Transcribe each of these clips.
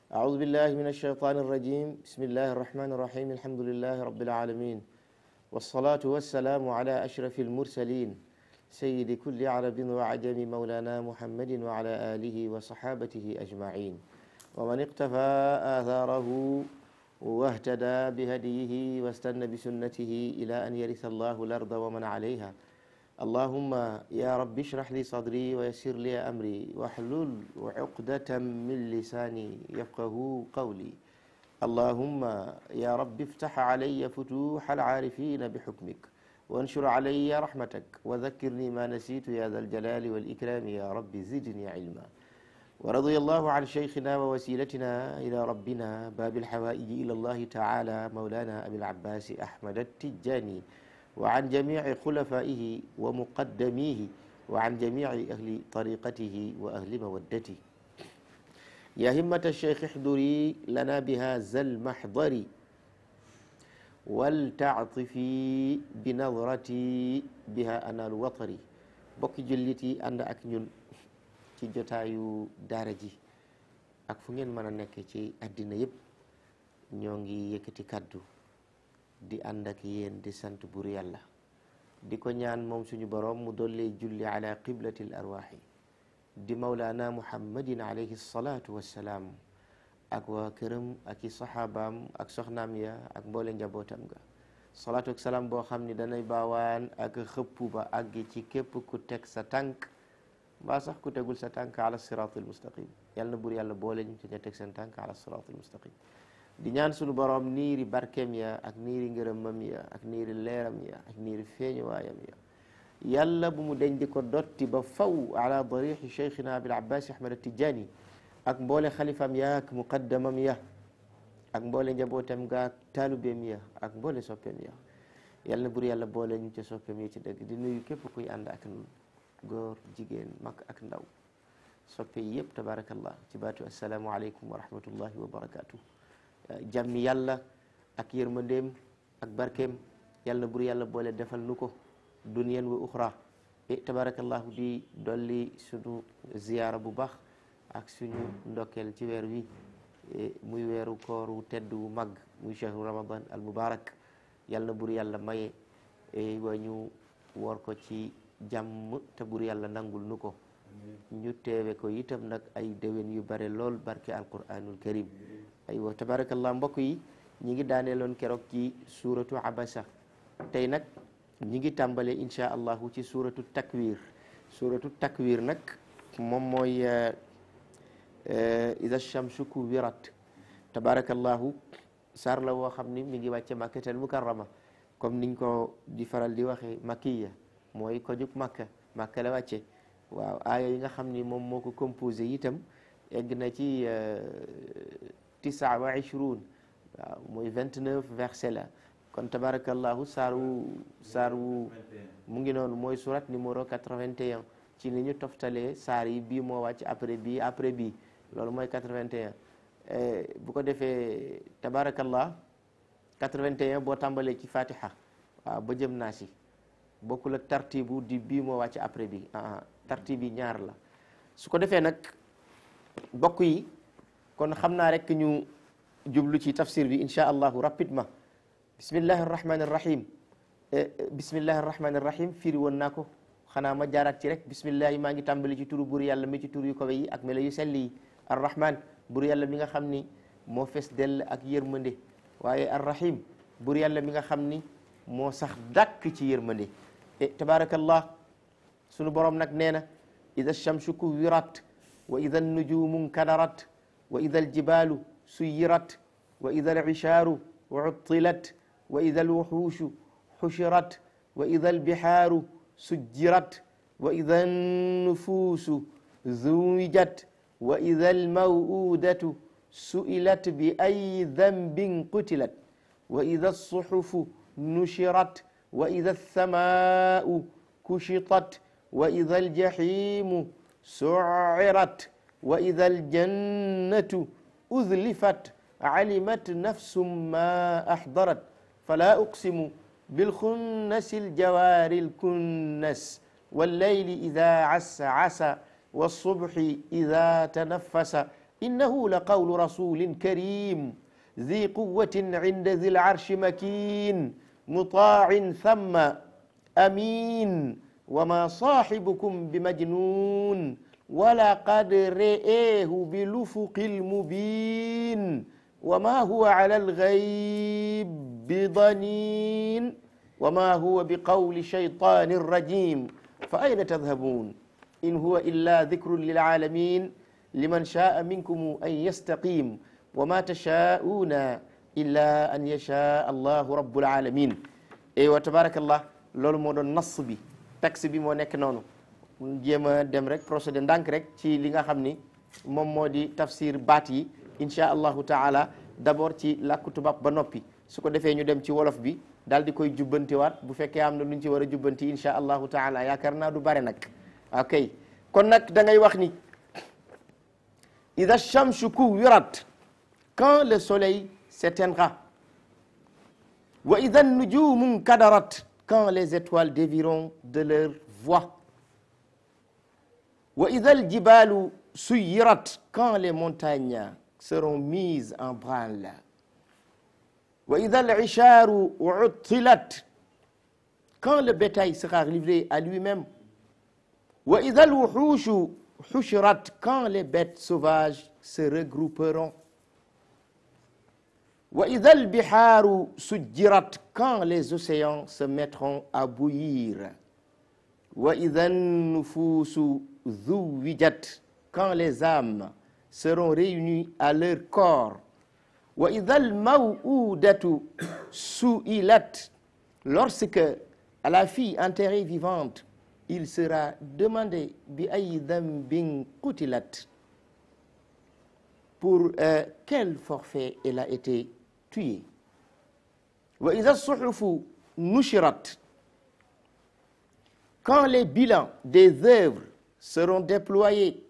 أعوذ بالله من الشيطان الرجيم بسم الله الرحمن الرحيم الحمد لله رب العالمين والصلاة والسلام على أشرف المرسلين سيد كل عرب وعجم مولانا محمد وعلى آله وصحابته أجمعين ومن اقتفى آثاره واهتدى بهديه واستنى بسنته إلى أن يرث الله الأرض ومن عليها اللهم يا رب اشرح لي صدري ويسر لي أمري واحلل عقدة من لساني يفقه قولي اللهم يا رب افتح علي فتوح العارفين بحكمك وانشر علي رحمتك وذكرني ما نسيت يا ذا الجلال والإكرام يا رب زدني علما ورضي الله عن شيخنا ووسيلتنا إلى ربنا باب الحوائج إلى الله تعالى مولانا أبي العباس أحمد التجاني وعن جميع خلفائه ومقدميه وعن جميع أهل طريقته وأهل مودته يا همة الشيخ احضري لنا بهذا المحضر ولتعطفي بنظرتي بها أنا الوطري bokki jullit yi ànd ak ñun ci jotaayu daara ji ak fu ngeen mën a nekk ci àddina yëpp ñoo ngi yëkkati kàddu di ànd ak yéen di sant bur yàlla di ko ñaan moom suñu boroom mu dollee julli ala qiblati l arwaaxi di mawlaana muhammadin alayhi salaatu wassalaam ak waa këram ak i saxaabaam ak soxnaam ya ak mboole njabootam ga salaatu ak salaam boo xam ni danay baawaan ak xëpp ba àgg ci képp ku teg sa tànk mbaa sax ku tegul sa tànk ala siraatil mustaqim yàlla na bur yàlla boole ñu ci ña teg seen tànk ala siraatil mustaqim di ñaan suñu boroom niiri barkeem ya ak niiri ngërëmam ya ak niiri leeram ya ak niiri feeñuwaayam ya yàlla bu mu deñ di ko dotti ba faw ala darixi cheikhina abil abbas ahmad atijani ak mboole xalifam ya ak muqaddamam ya ak mboole njabootam ga ak taalubeem ya ak mboole soppeem ya yàlla na bur yàlla boole ñu ca soppeem ya ci dëgg di nuyu képp kuy ànd ak nun góor jigéen mag ak ndaw soppe yi yëpp tabarakallah ci baatu assalaamu aleykum wa rahmatullahi wa barakatuh jàmmi yàlla ak yërmandeem ak barkeem yàlla na bur yàlla boole defal nu ko duniyaan wa uxra e tabarakallahu di dolli suñu ziyaara bu baax ak suñu ndokkeel ci weer wi muy weeru koor wu tedd wu mag muy chahru ramadan al mubarak yàlla na bur yàlla maye wa ñu woor ko ci jàmm te bur yàlla nangul nu ko ñu teewe ko itam nag ay déwén yu bare lool barke alquranul karim aywa tabarakallah mbokk yi ñi ngi daaneeloon keroog ci suuratu abasa tey nag ñi ngi tàmbale insha allahu ci suuratu takwir suuratu takwir nag moom mooy ida shamsu kuwirat tabarakallahu saar la woo xam ni mi ngi wàcce makkatal mukarrama comme niñ ko di faral di waxe makkiya mooy ko jug makka makka la wàcce waaw aaya yi nga xam ni moom moo ko composé itam egg na ci tisaa wa ishruun waaw mooy vingt neuf verset la kon tabarakallahu saar wu saar wu mu ngi noonu mooy surat numéro quatre-vingt-un ci ni ñu toftalee saar yi bii moo wàcc après bii après bii loolu mooy quatre-vingt-un bu ko defee tabarakallah quatre-vingt-un boo tàmbalee ci fatiha waaw ba jëm naa si bokkul ak tartibu di bii moo wàcc après bi ah tartib yi ñaar la su ko defee nag bokk yi kon xam naa rek ñu jublu ci tafsir bi insha allahu rapidement bismillahi arrahmani irrahim bismillahi arrahmani irrahim firi woon naa ko xanaa ma jaaraat ci rek bismillahi maa ngi tàmbali ci turu bur yàlla mi ci tur yu kawe yi ak melo yu sell yi arrahman bur yàlla mi nga xam ni moo fees dell ak yërmande waaye arrahim bur yàlla mi nga xam ni moo sax dàkk ci yërmande e tabarakallah sunu borom nag nee na ida shamsu kuwirat wa ida nujumu nkadarat wa ida aljibalu suyirat wa ida alishaaru uttilat wa ida alwuxuushu xushirat wa ida albihaaru sujjirat wa ida annufuusu zuwijat wa ida almaw'udatu su'ilat bi ay dambin qutilat wa ida alsuxufu nushirat wa ida alsamaau kushitat wa ida aljaximu sucirat wa ida aljannatu uzlifat alimat nafsum ma axdarat fala uqsimu bilxunnasi aljawaari alkunnas wallayli ida asasa والصبح إذا تنفس innahu la qawlu rasulin karim ذي قوة عند ذي العرش مكين مطاع ثم أمين وما صاحبكم بمجنون ولقد رئيه بالأفق المبين وما هو على الغيب بضنين وما هو بقول شيطان رجيم فأين تذهبون إن هو إلا ذكر للعالمين لمن شاء منكم أن يستقيم وما تشاءون إلا أن يشاء الله رب العالمين et wa tabarakallah loolu moo doon nas bi texte bi moo nekk noonu jéem a dem rek procédé ndànk rek ci li nga xam ni moom moo di tafsir baat yi insha allahu taala d'abord ci làkku tubaab ba noppi su ko defee ñu dem ci wolof bi daal di koy jubbantiwaat bu fekkee am na lu ñu ci war a jubbanti insha allahu taala yaakaar naa du bare nag ok kon nag da ngay wax ni ida shamsu kuwirat quand le soleil s'éteindra wa ida nujumu kadarat quand les étoiles dévieront de leur voie wa ida aljibalu suyirat quand les montagnes seront mises en branle wa ida al-isharu uttilat quand le bétail sera livré à lui-même wa ida al-wuhushu hushirat quand les bêtes sauvages se regrouperont wa ida al-biharu sujjirat quand les océans se mettront à bouillir wa ida an-nufusu zuwijat quand les âmes seront réunies à leur corps wa ida al-maw'udatu su'ilat lorsque à la fille enterrée vivante il sera demandé bi ay dambin qutilat pour euh, quel forfait elle a été tuée wa ida as-suhufu nushirat quand les bilans des œuvres seront déployés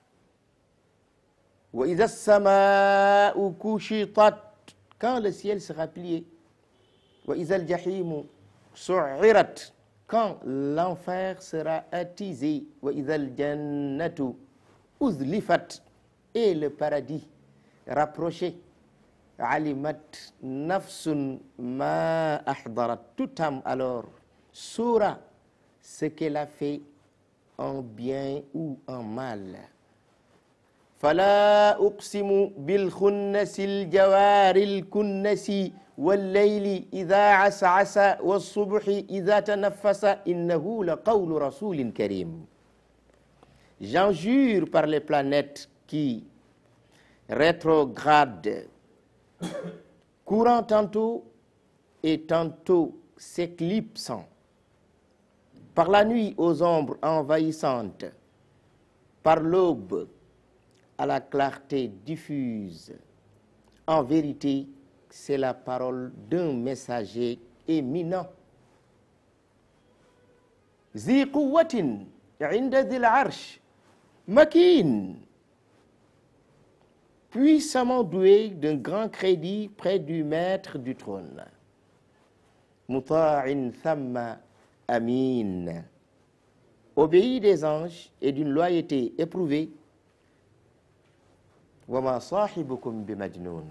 wa ida as-samaa'u kushitat quand le ciel sera plié wa ida al-jahimu su'irat quand l'enfer sera attisé wa ida al-jannatu uzlifat et le paradis rapproché alimat nafsun ma ahdarat toute âme alors saura ce qu'elle a fait en bien ou en mal fala uqsimu bilkhunnasi aljawari alkunnasi والليل إذا عسعس والصبح إذا تنفس إنه لقول رسول كريم J'en jure par les planètes qui rétrogradent, courant tantôt et tantôt s'éclipsant, par la nuit aux ombres envahissantes, par l'aube à la clarté diffuse. En vérité, c'est la parole d'un messager éminent. ذي قوة عند ذي العرش مكين puissamment doué d'un grand crédit près du maître du trône مطاع ثم أمين obéi des anges et d'une loyauté éprouvée وما صاحبكم بمجنون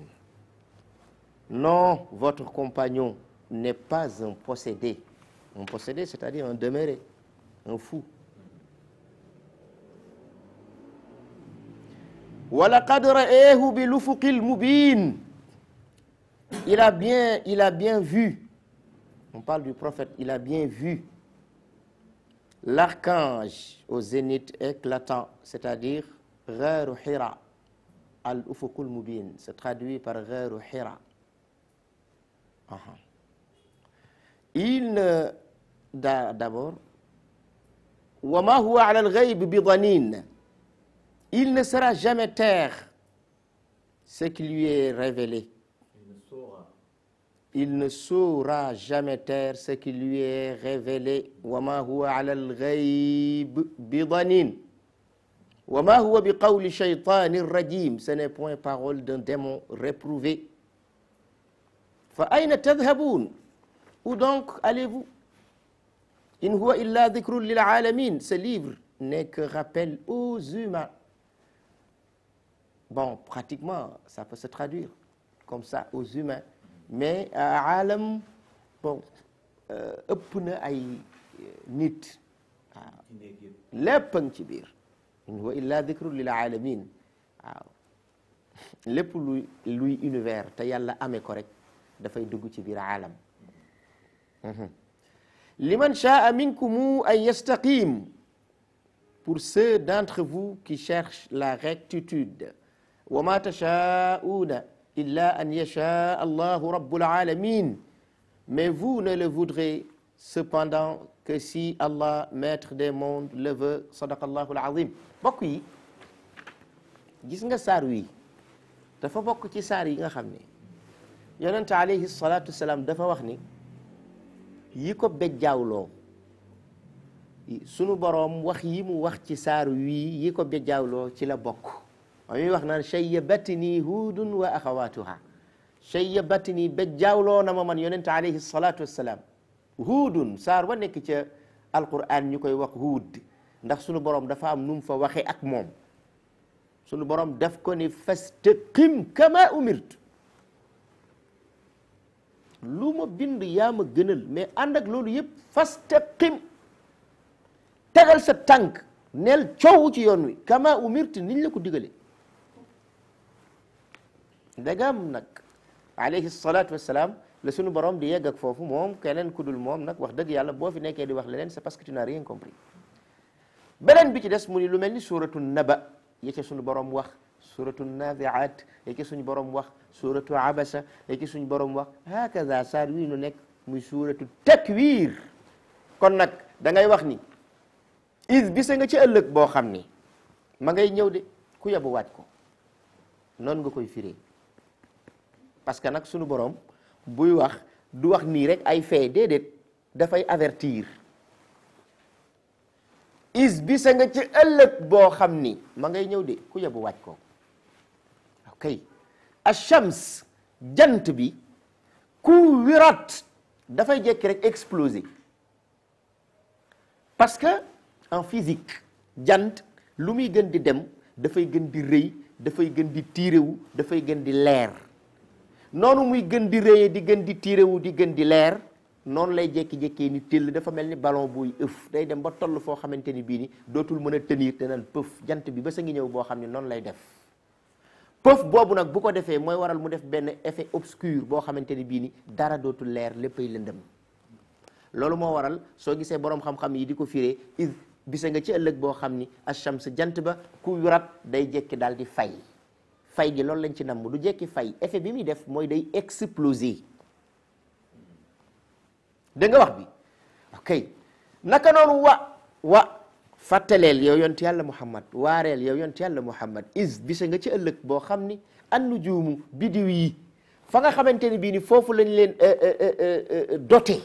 Non, votre compagnon n'est pas un possédé. Un possédé, c'est-à-dire un demeuré, un fou. وَلَقَدْ رَآهُ بِالْأُفُقِ الْمُبِينِ Il a bien, il a bien vu. On parle du prophète, il a bien vu l'archange au zénith éclatant, c'est-à-dire Gharu Hira. Al-Ufuqul Mubin, c'est traduit par Gharu Hira. Il ne d'abord وما هو على الغيب بضنين il ne sera jamais taire ce qui lui est révélé il ne saura jamais taire ce qui lui est révélé وما هو على الغيب بضنين وما هو بقول شيطان رجيم ce n'est point parole d'un démon réprouvé fa ayna tadhaboun où donc allez-vous in huwa illa dhikrun lil alamin ce livre n'est que rappel aux humains bon pratiquement ça peut se traduire comme ça aux humains mais aalam bon ëpp na ay nit waaw lépp a ngi ci biir in huwa illa dikrun lil alamin waaw lépp luy luy univers te yàlla amee ko rek dafay dugg ci biir aalam liman shaa minkum an yastaqim pour ceux d'entre vous qui cherchent la rectitude wa ma tashaa'una illa an yasha allahu rabbul alamin mais vous ne le voudrez cependant que si Allah maître des mondes le veut sadaqallahu alazim bokk yi gis nga saar wi dafa bokk ci saar yi nga xam ne yonente alayhi salatu wasalaam dafa wax ni yi ko bejjaawloo sunu boroom wax yi mu wax ci saar wii yi ko bejjaawloo ci la bokk wa muy wax naan shayyabatni huudun wa axawatuha shayyabatni bejjaawloo na ma man yonente alayhi salatu wasalaam huudun saar wa nekk ca alquran ñu koy wax huud ndax sunu boroom dafa am nu mu fa waxee ak moom sunu boroom daf ko ni fastaqim kama umirtu lu ma bind yaa ma gënal mais ànd ak loolu yëpp fastaqim tegal sa tànk neel coow ci yoon wi kama umirtu niñ la ko digale dagam nag alayhi salatu wassalaam la sunu borom di yegg ak foofu moom keneen ku dul moom nag wax dëgg yàlla boo fi nekkee di wax leneen c'est parce que tu n'as rien compris beneen bi ci des mu ni lu mel ni suratu naba ya ca sunu borom wax suratu naziat ya ca suñu borom wax suratu abasa ya ca suñu borom wax hakaza saar wii nu nekk muy suratu takwir kon nag da ngay wax ni is bisa nga ci ëllëg boo xam ni ma ngay ñëw de ku yabu waaj ko noonu nga koy firee parce que nag sunu borom buy wax du wax nii rek ay fee déedéet dafay avertir is bisa nga ci ëllëg boo xam ni ma ngay ñëw de ku yabu waaj ko ok achams jant bi ku wirat dafay jekki rek exploser parce que en physique jant lu muy gën di dem dafay gën di rëy dafay gën di tiirewu dafay gën di leer noonu muy gën di rëyee di gën di tiirewu di gën di leer noonu lay jékki-jékkee ni téll dafa mel ni ballon buy ëf day dem ba toll foo xamante ni bii ni dootul mën a tenir te naan pëf jant bi ba sa ngi ñëw boo xam ne noonu lay def pëf boobu nag bu ko defee mooy waral mu def benn effet obscur boo xamante ni bii ni dara dootul leer léppay lëndëm loolu moo waral soo gisee boroom xam-xam yi di ko firee is bisa nga ci ëllëg boo xam ni achams jant ba ku yurat day jekki daal di fay fay gi loolu lañ ci namm du jekki fay effet bi muy def mooy day exploser dégg nga wax bi ok naka noonu wa wa fàttaleel yow yonent yàlla muhammad waareel yow yonent yàlla muhammad is bisa nga ci ëllëg boo xam ni an nujuumu bidiw yi fa nga xamante ni bii ni foofu lañ leen doté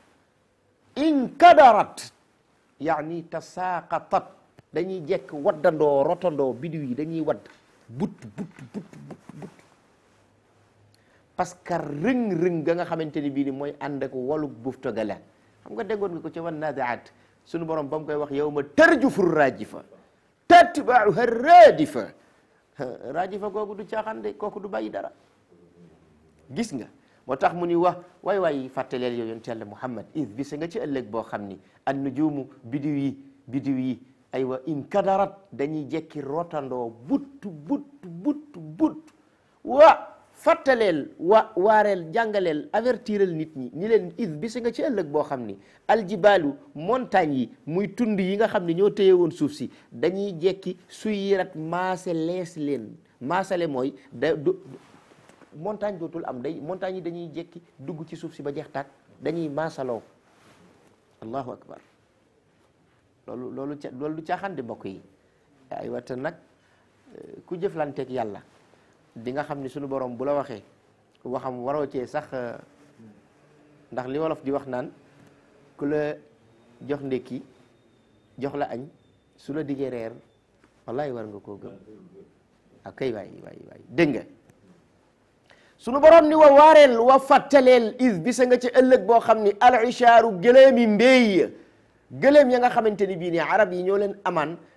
inkadarat yaani tasaaqatat dañuy jekk waddandoo rotandoo bidiw yi dañuy wadd but but but but but parce que rëng-rëng ga nga xamante ni bii ni mooy ànd ak walug bufta ga la xam nga déggoon nga ko ci wan naziaat sunu borom ba mu koy wax yow ma tarjufu rajifa tatbauha radifa rajifa kooku du caaxaan de kooku du bàyyi dara gis nga moo tax mu ni wax waay waay fàttaleel yow yonent yàlla muhammad is bisa nga ci ëllëg boo xam ni an nujumu bidiw yi bidiw yi aywa in kadarat dañuy jekki rotandoo but but but but wa fàttaleel wa waareel jàngaleel avertiral nit ñi ni leen is bisa nga ci ëllëg boo xam ni aljibaalu montagne yi muy tund yi nga xam ne ñoo téye woon suuf si dañuy jekki suyirat maase lees leen maasale mooy da du montagne dootul am day montagne yi dañuy jekki dugg ci suuf si ba jeex tàkk dañuy maasaloo allahu akbar loolu loolu ca loolu du caaxaan di mbokk yi ay wata nag ku jëflanteeg yàlla di nga xam ni sunu borom bu la waxee waxam waroo cee sax ndax li wolof di wax naan ku la jox ndékki jox la añ su la diggee reer wallahi war nga koo gëm ak kay waay waay waay dégg nga sunu borom ni wa waareel wa fàttaleel is bisa nga ci ëllëg boo xam ni al ishaaru gëléemi mbéy gëléem ya nga xamante ni bii nii arab yi ñoo leen amaan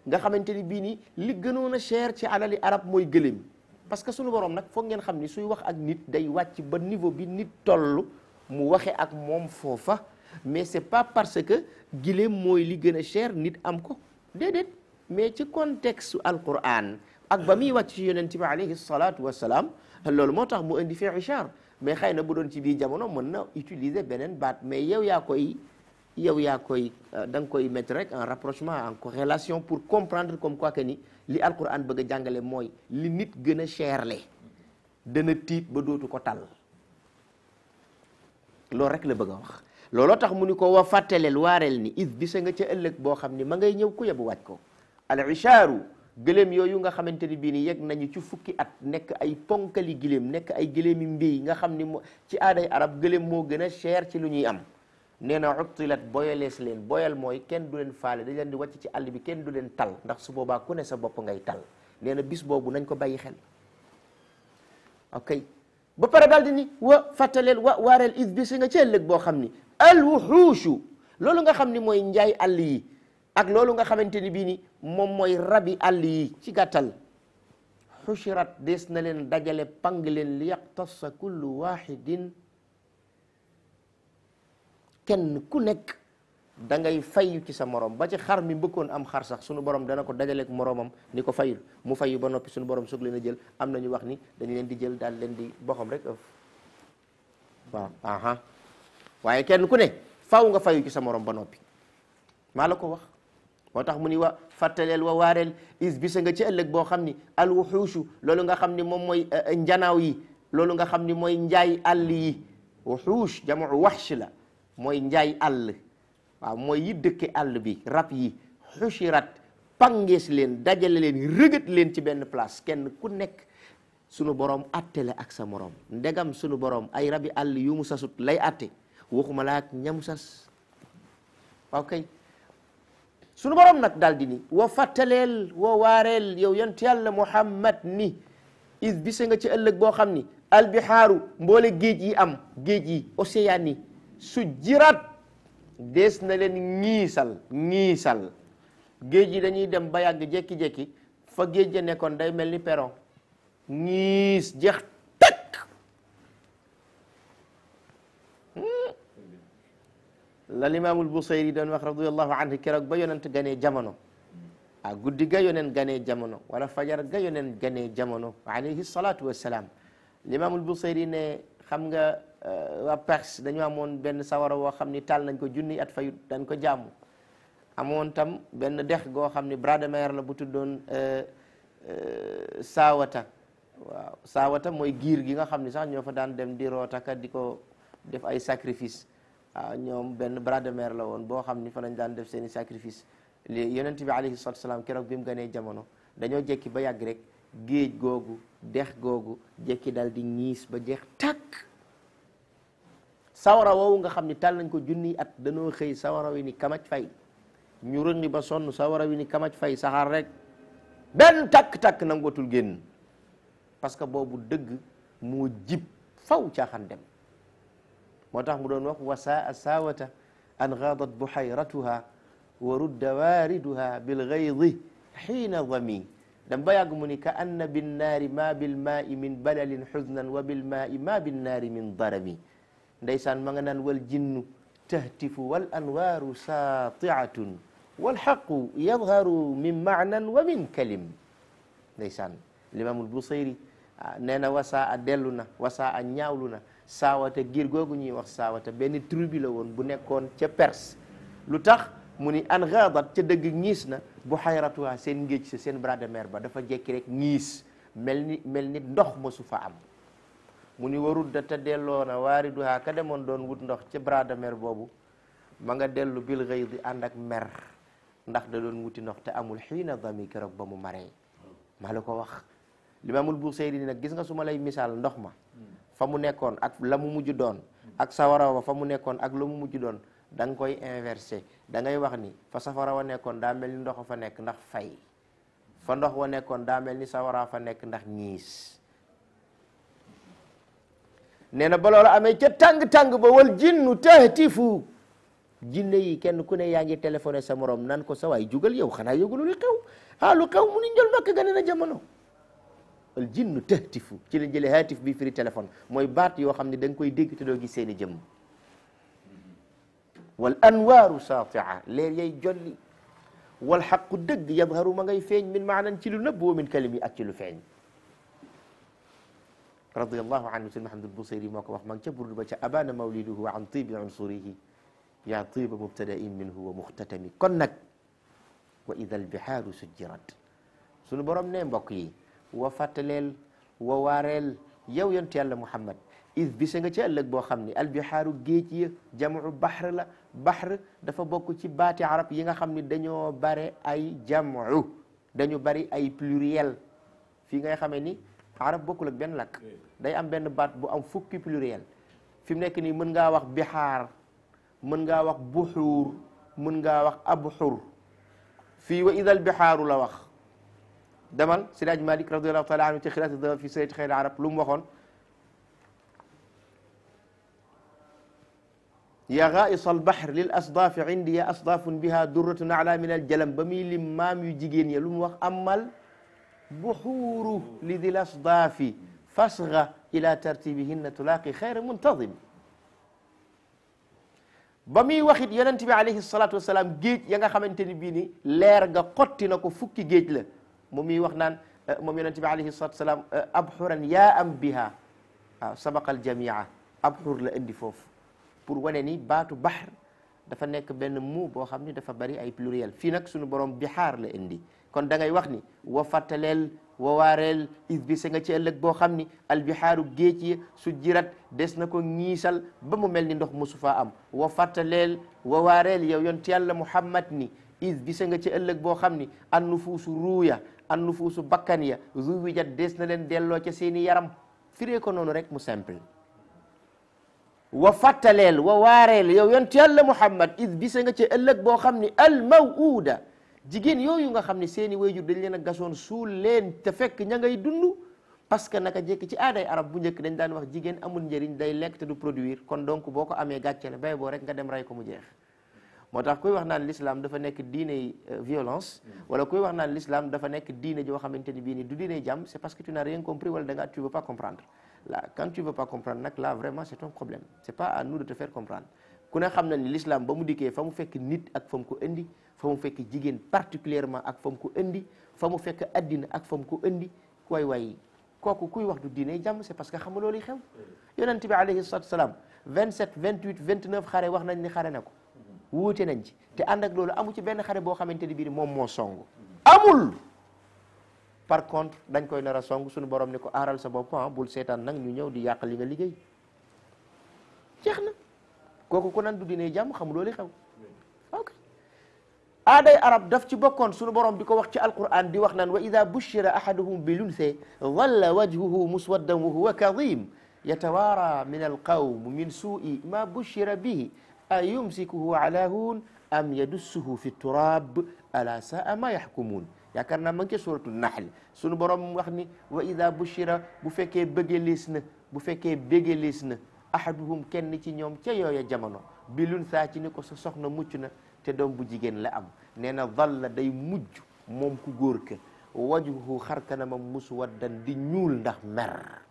nga xamante ni bii nii li gënoon a cher ci alali arab mooy gëléem parce que sunu borom nag foog ngeen xam ni suy wax ak nit day wàcc ba niveau bi nit toll mu waxe ak moom foofa mais c'est pas parce que giléem mooy li gën a cher nit am ko déedéet mais ci contexte alquran ak ba muy wàcc ci yonent bi alayhi salaatu wassalaam loolu moo tax mu indi fi ichar mais xëy na bu doon ci biir jamono mën na utiliser beneen baat mais yow yaa koy yow yaa koy da nga koy mettre rek en rapprochement en corrélation pour comprendre comme quoi que ni li alquran bëgg a jàngale mooy li nit gën a cherle dana tiit ba dootu ko tal loolu rek la bëgg a wax looloo tax mu ni ko wa fàttaleel waareel ni is bisa nga ca ëllëg boo xam ni ma ngay ñëw ku yebu wàcc ko al ichaaru gëléem yooyu nga xamante ni bii ni yegg nañu ci fukki at nekk ay ponkali gëléem nekk ay gëléemi mbéy nga xam ni mo ci aaday arab gëléem moo gën a cher ci lu ñuy am nee na uttilat boyalees leen boyal mooy kenn du leen faale dañ leen di wàcc ci àll bi kenn du leen tal ndax su boobaa ku ne sa bopp ngay tal nee na bis boobu nañ ko bàyyi xel ok ba pare daal di ni wa fàttaleel wa waareel is bis nga ci ëllëg boo xam ni alwuxuushu loolu nga xam ni mooy njaay àll yi ak loolu nga xamante ni bii ni moom mooy rabi àll yi ci gàttal xushirat des na leen dajale pang leen li yaqtassa kullu waxidin kenn ku nekk da ngay fayu ci sa morom ba ci xar mi mbëkkoon am xar sax sunu borom dana ko dajaleek moromam ni ko fayul mu fayu ba noppi sunu borom soog leen a jël am na ñu wax ni dañu leen di jël daal leen di boxam rek ëf waaw aha waaye kenn ku ne faw nga fayu ci sa morom ba noppi maa la ko wax moo tax mu ni wa fàttaleel wa waareel is bisa nga ci ëllëg boo xam ni alwuxuushu loolu nga xam ni moom mooy njanaaw yi loolu nga xam ni mooy njaay àll yi wuxuush jamu waxsh la mooy njaay àll waaw mooy yi dëkke àll bi rab yi xushirat pangees leen dajale leen rëgët leen ci benn place kenn ku nekk sunu borom attele ak sa morom ndegam sunu borom ay rabi àll yu mu sasut lay atte waxuma laa ak ñamu sas waaw kay sunu borom nag daal di ni wa fàttaleel wa waareel yow yonent yàlla muhammad ni is bise nga ci ëllëg boo xam ni albihaaru mboole géej yi am géej yi océan yi su jirat dees na leen ñiisal ñiisal géej yi dañuy dem ba yàgg jekki-jekki fa géej ja nekkoon day mel ni peron ñiis jeex takk la limaamul Busayri doon wax radiyallahu anhu keroog ba yonent ganee jamono ah guddi ga yonent ganee jamono wala fajar ga yonent ganee jamono alayhi salaatu wassalaam limaamul Busayri ne xam nga waa Perse dañu amoon benn sawara woo xam ni taal nañ ko junni at fayut dañ ko jaamu amoon tam benn dex goo xam ni bras de mer la bu tuddoon saawata waaw saawata mooy giir gi nga xam ni sax ñoo fa daan dem di rootaka di ko def ay sacrifice waaw ñoom benn bras de mer la woon boo xam ni fa lañ daan def seen i sacrifice li yonent bi alayhi salatu salaam keroog bi mu ganee jamono dañoo jekki ba yàgg rek géej googu dex googu jekki dal di ñiis ba jeex tàkk sawara woowu nga xam ni tal nañ ko junni at dañoo xëy sawara wi ni kamaj fay ñu rëndi ba sonn sawara wi ni kamaj fay saxaar rek benn takk-takk nangootul génn parce que boobu dëgg moo jib faw caaxaan dem moo tax mu doon wax wasaa saawata an gaadat buhayratuha wa rudda waariduha bilgaydi xiina dami dam ba yàgg mu ni ka anna binnaari ma bilmaai min balalin xusnan wa bilmaai ma binnaari min darami ndeysaan ma nga naan wal jinnu tahtifu wal anwaaru saatiatun wal xaqu yadharu min maanan wa min kalim ndeysaan limaamul busayri nee na wasaa a dellu na wasaa a ñaawlu na saawata giir googu ñuy wax saawata benn tribu la woon bu nekkoon ca Perse lu tax mu ni an gaadat ca dëgg ñiis na bu xayratuha seen ngéej sa seen bras de mer ba dafa jekki rek ñiis mel ni mel ni ndox ma su fa am mu ni warut da te delloo na waariduha ka demoon doon wut ndox ca bras de mer boobu ma nga dellu bil gay di ànd ak mer ndax da doon wuti ndox te amul xiina dami keroog ba mu maree maa la ko wax limaamul Busayri nag gis nga su ma lay misaal ndox ma fa mu nekkoon ak la mu mujj doon ak sawara wa fa mu nekkoon ak la mu mujj doon da nga koy inversé da ngay wax ni fa safara wa nekkoon daa mel ni ndox fa nekk ndax fay fa ndox wa nekkoon daa mel ni sawara fa nekk ndax ñiis nee na ba loolu amee ca tàng-tàng ba wal jinnu tahtifu jinne yi kenn ku ne yaa ngi téléphoné sa morom nan ko sa waay jugal yow xanaa yëgulu li xew ah lu xew mu ni njol makk gane na jamono al jinnu tahtifu ci la jëlee haatif bi firi téléphone mooy baat yoo xam ne da nga koy dégg te doo gis seeni jëmm wal anwaaru saatia leer yay jolli wal xaqu dëgg yadharu ma ngay feeñ min maanan ci lu nëbb wa min kalimi ak ci lu feeñ radiallahu anhu sëñ Mahamadul Busayri moo ko wax ma ngi ca burdu ba ca abana mawliduhu an tibi unsurihi yaa tiba mubtadain minhu wa muxtatami kon nag wa ida albihaaru sujjirat sunu borom ne mbokk yi wa fàttaleel wa waareel yow yontu yàlla Muhammad is bisa nga ci ëllëg boo xam ne albihaaru géej ya jamu bahr la bahr dafa bokk ci baati arab yi nga xam ne dañoo bare ay jamu dañu bari ay pluriel fii ngay xamee ni arab bokkul ak benn lakk day am benn baat bu am fukki pluriel fi mu nekk nii mën ngaa wax bihaar mën ngaa wax buxuur mën ngaa wax abxur fii wa idal bihaaru la wax demal Sidaaj Malik radiallahu taala anhu ci xilaas dawal fi sayt xeyr arab lu mu waxoon ya gaais albahr lil asdaafi indi ya asdaafun biha durratun ala min aljalam ba muy lim maam yu jigéen ya lu mu wax amal buxuuru li dil asdaafi fasga ila tartibihinna tulaaqi xayra muntadim ba muy waxit yonent bi alayhi salatu wasalaam géej ya nga xamante ni bii ni leer ga xotti na ko fukki géej la mu muy wax naan moom yonent bi alayhi salatu wasalaam abxuran yaa am biha waaw sabaqal jamia abxur la indi foofu pour wane ni baatu bahr dafa nekk benn muu boo xam ni dafa bari ay pluriel fii nag suñu borom bixaar la indi kon da ngay wax ni wa fàttaleel wa waareel is bi sa nga ci ëllëg boo xam ni albihaaru géej yi su jirat des na ko ñiisal ba mu mel ni ndox mosu faa am wa fàttaleel wa waareel yow yont yàlla muhammad ni is bi sa nga ci ëllëg boo xam ni an nufuusu ruuya an nufuusu bakkan ya zuwijat des na leen delloo ca seeni yaram firee ko noonu rek mu simple wa fàttaleel wa waareel yow yont yàlla muhammad is bi sa nga ci ëllëg boo xam ni al mawuuda jigéen yooyu nga xam ne seeni wayjur dañ leen a gasoon suul leen te fekk ña ngay dund parce que naka jekk ci aaday arab bu njëkk dañ daan wax jigéen amul njëriñ day lekk te du produire kon donc boo ko amee gàcce la bay boo rek nga dem rey ko mu jeex moo tax kuy wax naan l'islam dafa nekk diine violence wala kuy wax naan l'islam dafa nekk diine joo xamante ni bii ni du diine jàmm c'est parce que tu n'as rien compris wala da nga tu veux pas comprendre là quand tu veux pas comprendre nag là vraiment c'est ton problème c'est pas à nous de te faire comprendre ku ne xam na ni l'islam ba mu dikkee fa mu fekk nit ak fa mu ko indi fa mu fekk jigéen particulièrement ak fa mu ko indi fa mu fekk addina ak fa mu ko indi waay waay kooku kuy wax du diine jàmm c'est parce que xam nga loolu xew yonent bi alayhi salatu salaam 27 28 29 xare wax nañ ni xare na ko wuute nañ ci te ànd ak loolu amu ci benn xare boo xamante ni bii moom moo song amul par contre dañ koy nar a song suñu borom ni ko aaral sa bopp bul seetaan nag ñu ñëw di yàq li nga liggéey jeex na kooku ku nan du diine jàmm xam loolu xew ok aaday arab daf ci bokkoon sunu borom di ko wax ci alquran di wax naan wa ida bushira ahaduhum bi lunse walla wajhuhu muswaddan wa huwa kadim yatawaara min alqawm min suui ma bushira bihi a yumsikuhu ala hun am yadussuhu fi turab ala saa ma yaxkumuun yaakaar naa ma ngi ci suratu nahl sunu borom wax ni wa ida bushira bu fekkee bëggelees na bu fekkee bëggelees na ahaduhum kenn ci ñoom ca yooya jamono bi lun saa ci ni ko sa soxna mucc na te doom bu jigéen la am nee na dhalla day mujj moom ku góor ka wajhuhu xar kanamam muswaddan di ñuul ndax mer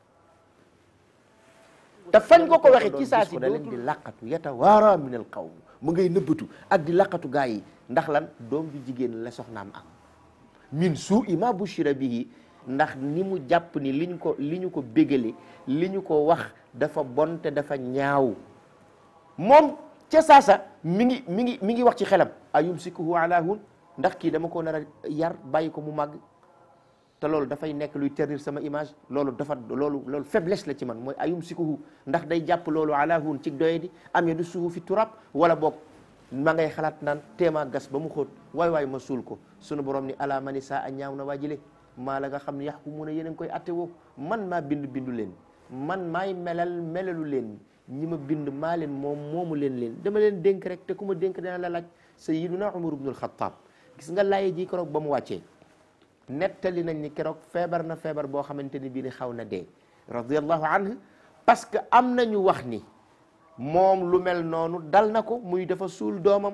te fañ ko ko waxe ci saa si da leen di laqatu yatawaara min al qawm mu ngay nëbbatu ak di laqatu gaa yi ndax lan doom ju jigéen la soxnaam am min suu'i ma bushira bihi ndax ni mu jàpp ni liñ ko li ñu ko bégale li ñu ko wax dafa bon te dafa ñaaw moom ca saasa mi ngi mi ngi mi ngi wax ci xelam ayumsikuhu ala hun ndax kii dama ko nar a yar bàyyi ko mu màgg te loolu dafay nekk luy ternir sama image loolu dafa loolu loolu faiblesse la ci man mooy ayumsikuhu ndax day jàpp loolu ala hun ci doye di am ya du suhu fi turab wala boog ma ngay xalaat naan téema gas ba mu xóot waay waay ma suul ko sunu borom ni ala mani saa a ñaaw na waajile maa la nga xam ne yax ku mun a yéen a ngi koy atte woo man maa bind bindu leen man maay melal melalu leen ñi ma bind maa leen moom moomu leen leen dama leen dénk rek te ku ma dénk dana la laaj sayyiduna Umar ibnul Xattaab gis nga laaye ji keroog ba mu wàccee nettali nañ ni keroog feebar na feebar boo xamante ni bii ni xaw na dee radiyallahu anhu parce que am nañu wax ni moom lu mel noonu dal na ko muy dafa suul doomam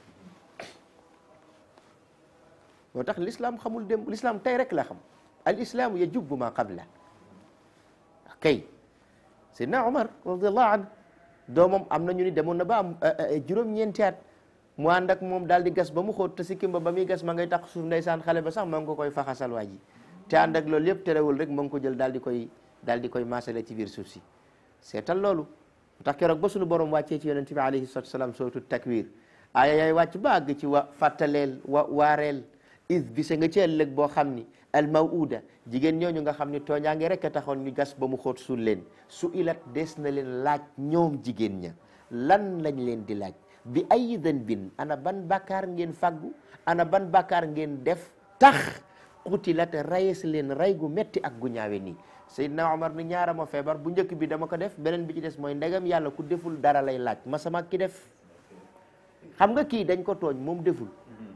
moo tax l'islam xamul dem l'islam tey rek la xam al islaamu yajubbu ma qabla kay Seydina Omar radiallahu anhu doomam am na ñu ni demoon na ba am juróom-ñeenti at mu ànd ak moom daal di gas ba mu xóot te sikkim ba ba muy gas ma ngay tax suuf ndeysaan xale ba sax ma ngi ko koy faxasal waa ji te ànd ak loolu yëpp terewul rek ma ngi ko jël daal di koy daal di koy maasale ci biir suuf si seetal loolu tax keroog ba suñu borom wàccee ci yonente bi alayhi salatu salaam sootu takwir aaya yaay wàcc ba àgg ci wa fàttaleel wa waareel is bisa nga ci ëllëg boo xam ni al mawuda jigéen ñooñu nga xam ni tooñaange rek a taxoon ñu gas ba mu xóot suul leen su ilat des na leen laaj ñoom jigéen ña lan lañ leen di laaj bi ay danbin ana ban bàkkaar ngeen fàggu ana ban bàkkaar ngeen def tax xutilat rayes leen ray gu metti ak gu ñaawe nii Seydina Omar ni ñaara ma feebar bu njëkk bi dama ko def beneen bi ci des mooy ndegam yàlla ku deful dara lay laaj ma sama ki def xam nga kii dañ ko tooñ moom deful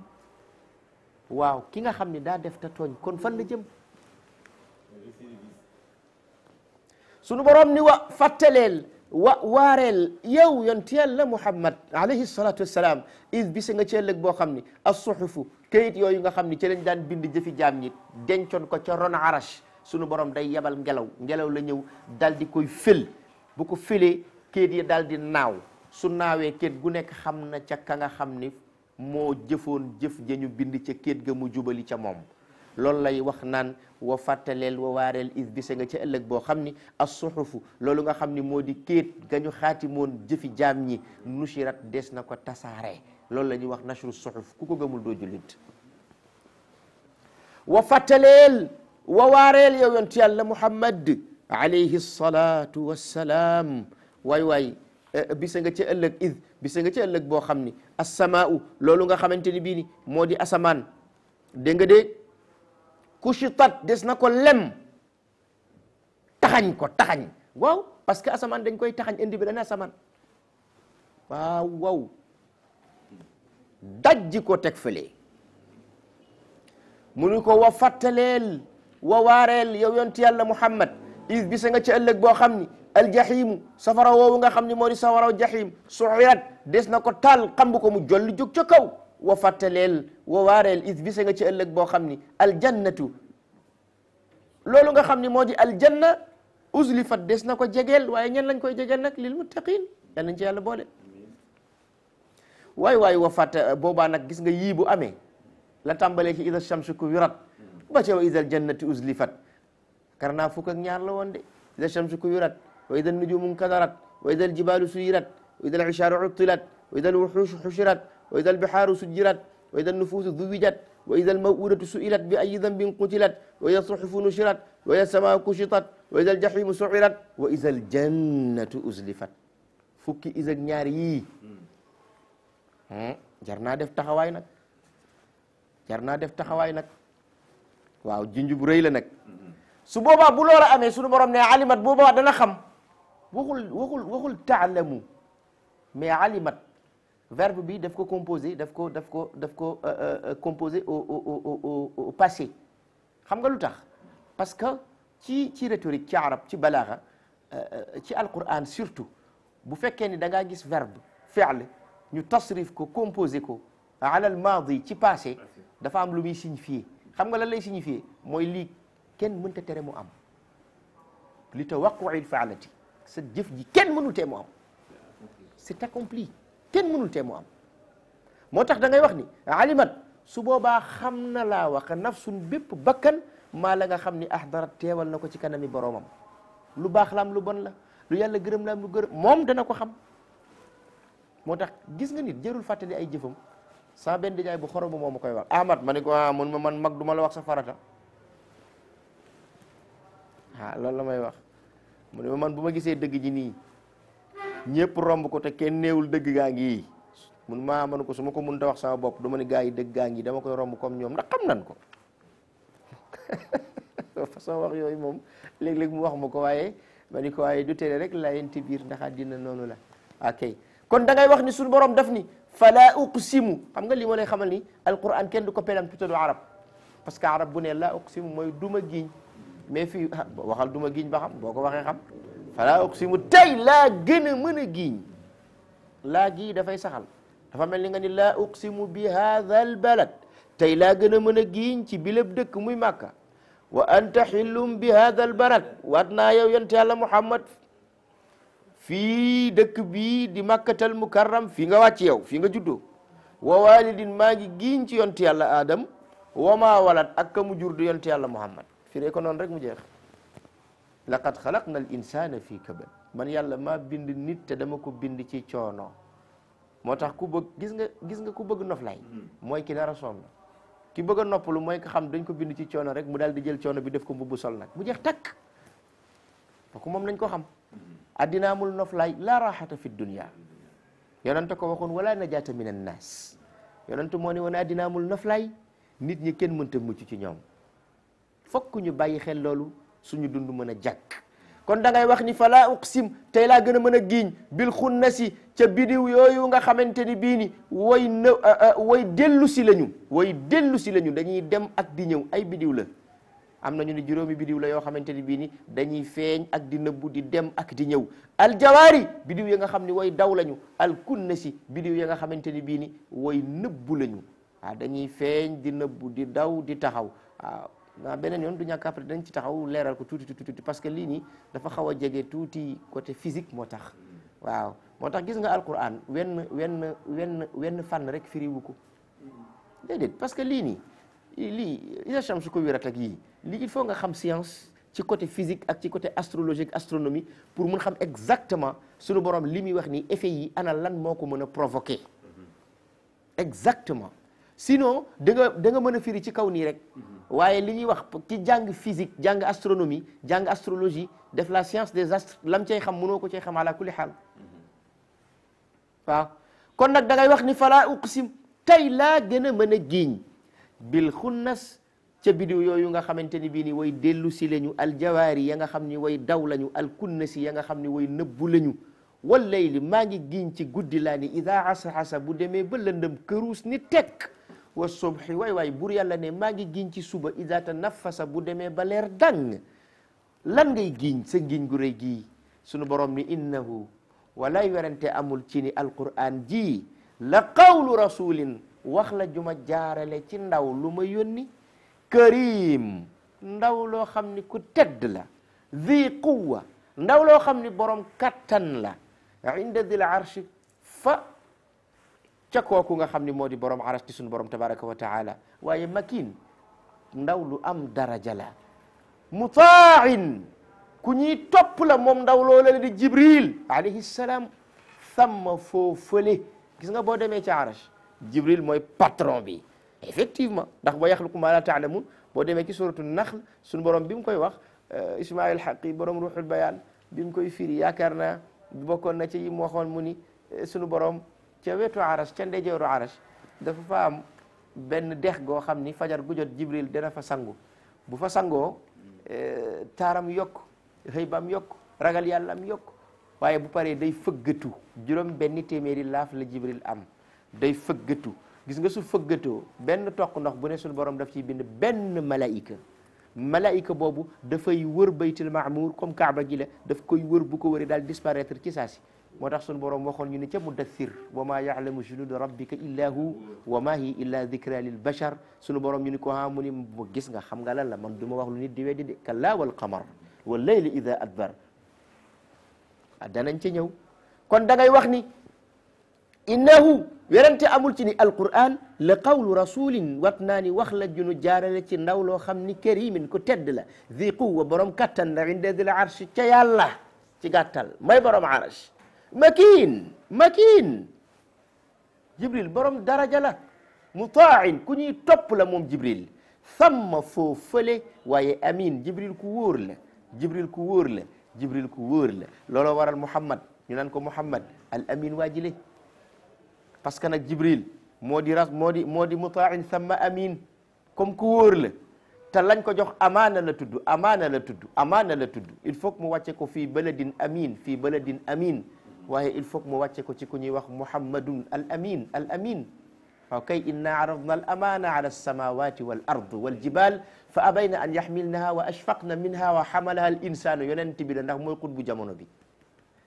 waaw ki nga xam ni daa def te tooñ kon fan la jëm sunu borom ni wa fàttaleel wa waareel yow yonti yàlla muhammad alayhi salatu wassalaam is bisa nga ci ëllëg boo xam ni as-suhufu kayit yooyu nga xam ni ci lañ daan bind jëfi jaam ñi dencoon ko ca ron arash sunu borom day yebal ngelaw ngelaw la ñëw dal di koy fël bu ko fëlee kayit yi dal di naaw su naawee kayit gu nekk xam na ca ka nga xam ni moo jëfoon jëf jañu bind ca kayit ga mu jubali ca moom loolu lay wax naan wa fàttaleel wa waareel is bisa nga ca ëllëg boo xam ni as suxufu loolu nga xam ni moo di kéet gañu xaatimoon jëfi jaam ñi nushirat des na ko tasaare loolu la ñuy wax nashru suxuf ku ko gëmul doo jullit wa fàttaleel wa waareel yow yonent yàlla muhammad alayhi salatu wassalaam waay waay bisa nga ca ëllëg is bisa nga ca ëllëg boo xam ni assamaau loolu nga xamante ni bii ni moo di asamaan dégg nga de kushitat des na ko lem taxañ ko taxañ waaw parce que asamaan dañ koy taxañ indi bi dana asamaan waaw waaw dajji ko teg fële mu ni ko wa fàttaleel wa waareel yow yonti yàlla muhammad is bisa nga ci ëllëg boo xam ni aljahimu safara woowu nga xam ni moo di safaraw jahim suirat des na ko taal xamb ko mu jolli jóg ca kaw wa fàttaleel wa waareel is bisa nga ci ëllëg boo xam ni aljannatu loolu nga xam ni moo di aljanna uslifat des na ko jegeel waaye ñen lañ koy jegeel nag lil muttaqin yal nañ ci yàlla boole waay waay wa fàtta boobaa nag gis nga yii bu amee la tàmbalee ci ida shamsu kuwirat ba ca wa ida aljannati uslifat kar naa fukk ak ñaar la woon de ida shamsu kuwirat wa ida nujumu nkadarat wa ida aljibalu suyirat wa ida alishaaru uttilat wa ida alwuxushu xushirat wa ida albihaaru sujjirat wa ida alnufuusu duwijat wa ida almawudatu suilat bi ayi dambin qutilat wa ida suxufu nushirat wa ida alsamaa kushitat wa ida aljahimu suirat wa ida aljannatu uslifat fukki is ak ñaar yii jar naa def taxawaay nag jar naa def taxawaay nag waaw junj bu rëy la nag su boobaa bu loola amee sunu borom ne alimat boobaa dana xam waxul waxul waxul taalamu mais alimat verbe bi daf ko composé daf ko daf ko daf ko composé au au au au passé xam nga lu tax parce que ci ci rhétorique ci arab ci balaaxa ci alquran surtout bu fekkee ni da ngaa gis verbe fi'l ñu tasrif ko composé ko alal maadi ci passé dafa am lu muy signifié xam nga lan lay signifié mooy lii kenn mënta tere mu am li tawaqui faalati sa jëf ji kenn mënul tee mu am c'est accompli kenn mënul tee mu am moo tax da ngay wax ni alimat su boobaa xam na laa wax nafsun bépp bakkan maa la nga xam ni ahdarat teewal na ko ci kanami boroomam lu baax la am lu bon la lu yàlla gërëm la am lu gërëm moom dana ko xam moo tax gis nga nit jërul fàttali ay jëfam saa benn jaay bu xorom moo ma koy wax Ahmad ma ne ko ah mun ma man mag du ma la wax sa farata ah loolu la may wax mu ne ma man bu ma gisee dëgg ji nii ñëpp romb ko te kenn néewul dëgg gaa ngi mun maa man ko su ma ko mënta wax sama bopp du ma ne gaa yi dëgg gaa ngi dama koy romb comme ñoom ndax xam nan ko façon wax yooyu moom léeg-léeg mu wax ma ko waaye ma ni ko waaye du tere rek la yenti biir ndax àddina noonu la ok kon da ngay wax ni suñu borom daf ni fala uqsimu xam nga li ma lay xamal ni alquran kenn du ko pelam tutadu arab parce que arab bu ne la uqsimu mooy duma giñ mais fii waxal duma giñ ba xam boo ko waxee xam fala uqsimu tey laa gën a mën a giñ laa gii dafay saxal dafa mel ni nga ni laa uqsimu bi hadha al balad tey laa gën a mën a giiñ ci bilab dëkk muy màkka wa anta xillum bi hadha al balad waat naa yow yonent yàlla muhammad fii dëkk bii di makkatal mukarram fii nga wàcc yow fii nga juddoo wa walidin maa ngi giiñ ci yonent yàlla adam wa maa walat ak ka mu jur di yonent yàlla muhammad firee ko noonu rek mu jeex laqad xalaqna al insana fii kabad man yàlla maa bind nit te dama ko bind ci coono moo tax ku bëgg gis nga gis nga ku bëgg noflaay mooy ki nar a sonn ki bëgg a noppalu mooy ko xam dañ ko bind ci coono rek mu daal di jël coono bi def ko mbubb sol nag mu jeex takk kooku moom nañ ko xam addina amul noflaay la raxata fi dunia yonente ko waxoon wala najaata min annas yonente moo ne woon addina amul noflaay nit ñi kenn mënta mucc ci ñoom fokk ñu bàyyi xel loolu suñu dund mën a jàkk kon da ngay wax ni fala uqsim tey laa gën a mën a giiñ bil xunnasi ca bidiw yooyu nga xamante ni bii ni way në way dellu si lañu way dellu si lañu dañuy dem ak di ñëw ay bidiw la am nañu ni juróomi bidiw la yoo xamante ni bii ni dañuy feeñ ak di nëbbu di dem ak di ñëw aljawaari bidiw ya nga xam ni way daw lañu al kunnasi bidiw ya nga xamante ni bii ni way nëbbu lañu waaw dañuy feeñ di nëbbu di daw di taxaw waaw waaw beneen yoon du ñàkk après dañ ci taxaw leeral ko tuuti tuuti tuuti parce que lii nii dafa xaw a jege tuuti côté physique moo tax waaw moo tax gis nga alquran wenn wenn wenn wenn fànn rek firiwu ko déedéet parce que lii nii lii isa shamsu ko wirat ak yii lii il faut nga xam science ci côté physique ak ci côté astrologique astronomie pour mun xam exactement suñu borom li muy wax nii effet yi ana lan moo ko mën a provoquer exactement sinon da nga da nga mën a firi ci kaw nii rek waaye li ñuy wax ki jàng physique jàng astronomie jàng astrologie def la science des astres lam cay xam mënoo ko cay xam ala kulli xaal waaw kon nag da ngay wax ni fala uqsim tey laa gën a mën a giiñ bil xunnas ca bidiw yooyu nga xamante ni bii ni way dellu si lañu aljawaari ya nga xam ni way daw lañu alkunnasi ya nga xam ni way nëbbu lañu wal layli maa ngi giiñ ci guddi laa ni ida asahasa bu demee ba lëndëm këruus ni tekk wa subhi waay waay bur yàlla ne maa ngi giñ ci suba ida tanaffasa bu demee ba leer dang lan ngay giñ sa giñ gu rëy gii sunu borom ni innahu walay werante amul ci ni alquran ji la qawlu rasulin wax la juma jaarale ci ndaw lu ma yónni karim ndaw loo xam ni ku tedd la zi quwa ndaw loo xam ni borom kattan la inda dil arshi fa ca kooku nga xam ni moo di borom aras di suñu borom tabaraka wa taala waaye makin ndaw lu am daraja la mutain ku ñuy topp la moom ndaw loola la di jibril alayhi salaam thamma foo fële gis nga boo demee ca aras jibril mooy patron bi effectivement ndax wa yaxluqu ma la taalamun boo demee ci suratu naxl suñu borom bi mu koy wax ismail xaqi borom ruuxul bayaan bi mu koy firi yaakaar naa bokkoon na ci yi mu waxoon mu ni suñu borom ca wetu aras ca ndeyjooru aras dafa fa am benn dex goo xam ni fajar gu jot jibril dana fa sangu bu fa sangoo taaram yokk xëybaam yokk ragal yàllaam yokk waaye bu paree day fëggatu juróom benn téeméeri laaf la jibril am day fëggatu gis nga su fëggatoo benn toq ndox bu ne suñu borom daf ciy bind benn malaika malaika boobu dafay wër baytul maamuur comme kaaba gi la daf koy wër bu ko wëree daal disparaître ci saa si moo tax sunu borom waxoon ñu ne ca mudathir wa ma yaalamu junuda rabbika illa hu wa ma hi illa dicra lil bachar sunu borom ñu ni ko ha mu ni mu gis nga xam nga lan la man du ma wax lu nit di weddi de kalla wal qamar wal layli ida adbar a danañ ca ñëw kon da ngay wax ni innahu werante amul ci ni alquran la qawlu rasulin wat naa ni wax la junu jaarale ci ndaw loo xam ni karimin ku tedd la zi quwa borom kattan la inda dil arsh ca yàlla ci gàttal may borom arsh makin makin jibril borom daraja la mutain ku ñuy topp la moom jibril thamma foo fële waaye amin jibril ku wóor la jibril ku wóor la jibril ku wóor la looloo waral muhammad ñu naan ko muhammad al amin waajile parce que nag jibril moo di ras moo di moo di mutain thamma amin comme ku wóor la te lañ ko jox amaana la tudd amaana la tudd amaana la tudd il faut que mu wàcce ko fii baladin amin fii baladin amin waaye il faut que mu wàcce ko ci ku ñuy wax muhammadun al amin al amin waaw kay inna aradna al amana ala alsamawati wal ard wal jibal fa abayna an yaxmilnaha wa ashfaqna minha wa xamalaha al insanu yonent bi la ndax mooy xutbu jamono bi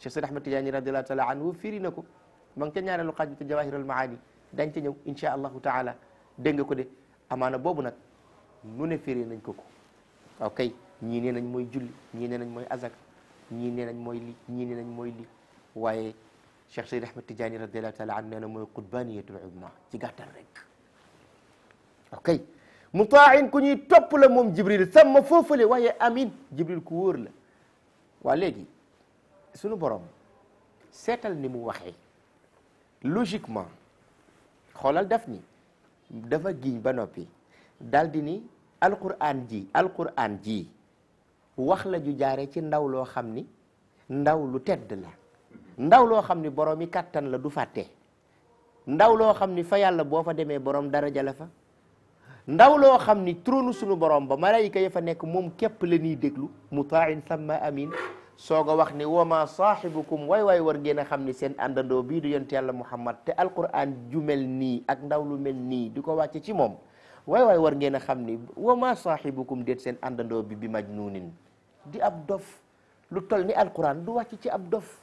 Cheikh Sidi Ahmad Tidiane radiallahu taala anhu firi na ko ma ngi ca ñaareelu xaaj bi te jawahir al maani dañ ca ñëw insha allahu taala dégg nga ko de amaana boobu nag nu ne firi nañ ko ko ok ñii nee nañ mooy julli ñii nee nañ mooy azak ñii nee nañ mooy li ñii nee nañ mooy li waaye Cheikh Sidi Ahmad Tidiane radiallahu taala anhu nee na mooy qutbaniyatul uzma ci gàttal rek ok mutaain ku ñuy topp la moom jibril sama foofale waaye amin jibril ku wóor la waa léegi sunu borom seetal ni mu waxee logiquement xoolal def ni dafa giñ ba noppi dal di ni alquran ji alquran ji wax la ju jaare ci ndaw loo xam ni ndaw lu tedd la ndaw loo xam ni borom yi kàttan la du fàtte ndaw loo xam ni fa yàlla boo fa demee borom daraja la fa ndaw loo xam ni trône sunu borom ba malayka ya fa nekk moom képp la ñuy déglu mutain samma amin soog a wax ni wama saahibukum waay waay war ngeen a xam ni seen àndandoo bii du yonent yàlla muhammad te alquran ju mel nii ak ndaw lu mel nii di ko wàcce ci moom waay waay war ngeen a xam ni wama saahibukum déet seen àndandoo bi bi majnuunin di ab dof lu tol ni alquran du wàcc ci ab dof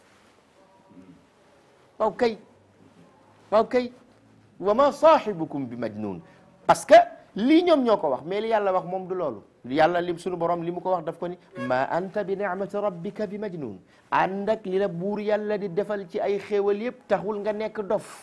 waaw kay waaw kay wama saahibukum bi majnuun parce que lii ñoom ñoo ko wax mais li yàlla wax moom du loolu yàlla lim sunu borom li mu ko wax daf ko ni ma anta bi ni'mati rabbika bi majnun ànd ak li la buur yàlla di defal ci ay xéewal yëpp taxul nga nekk dof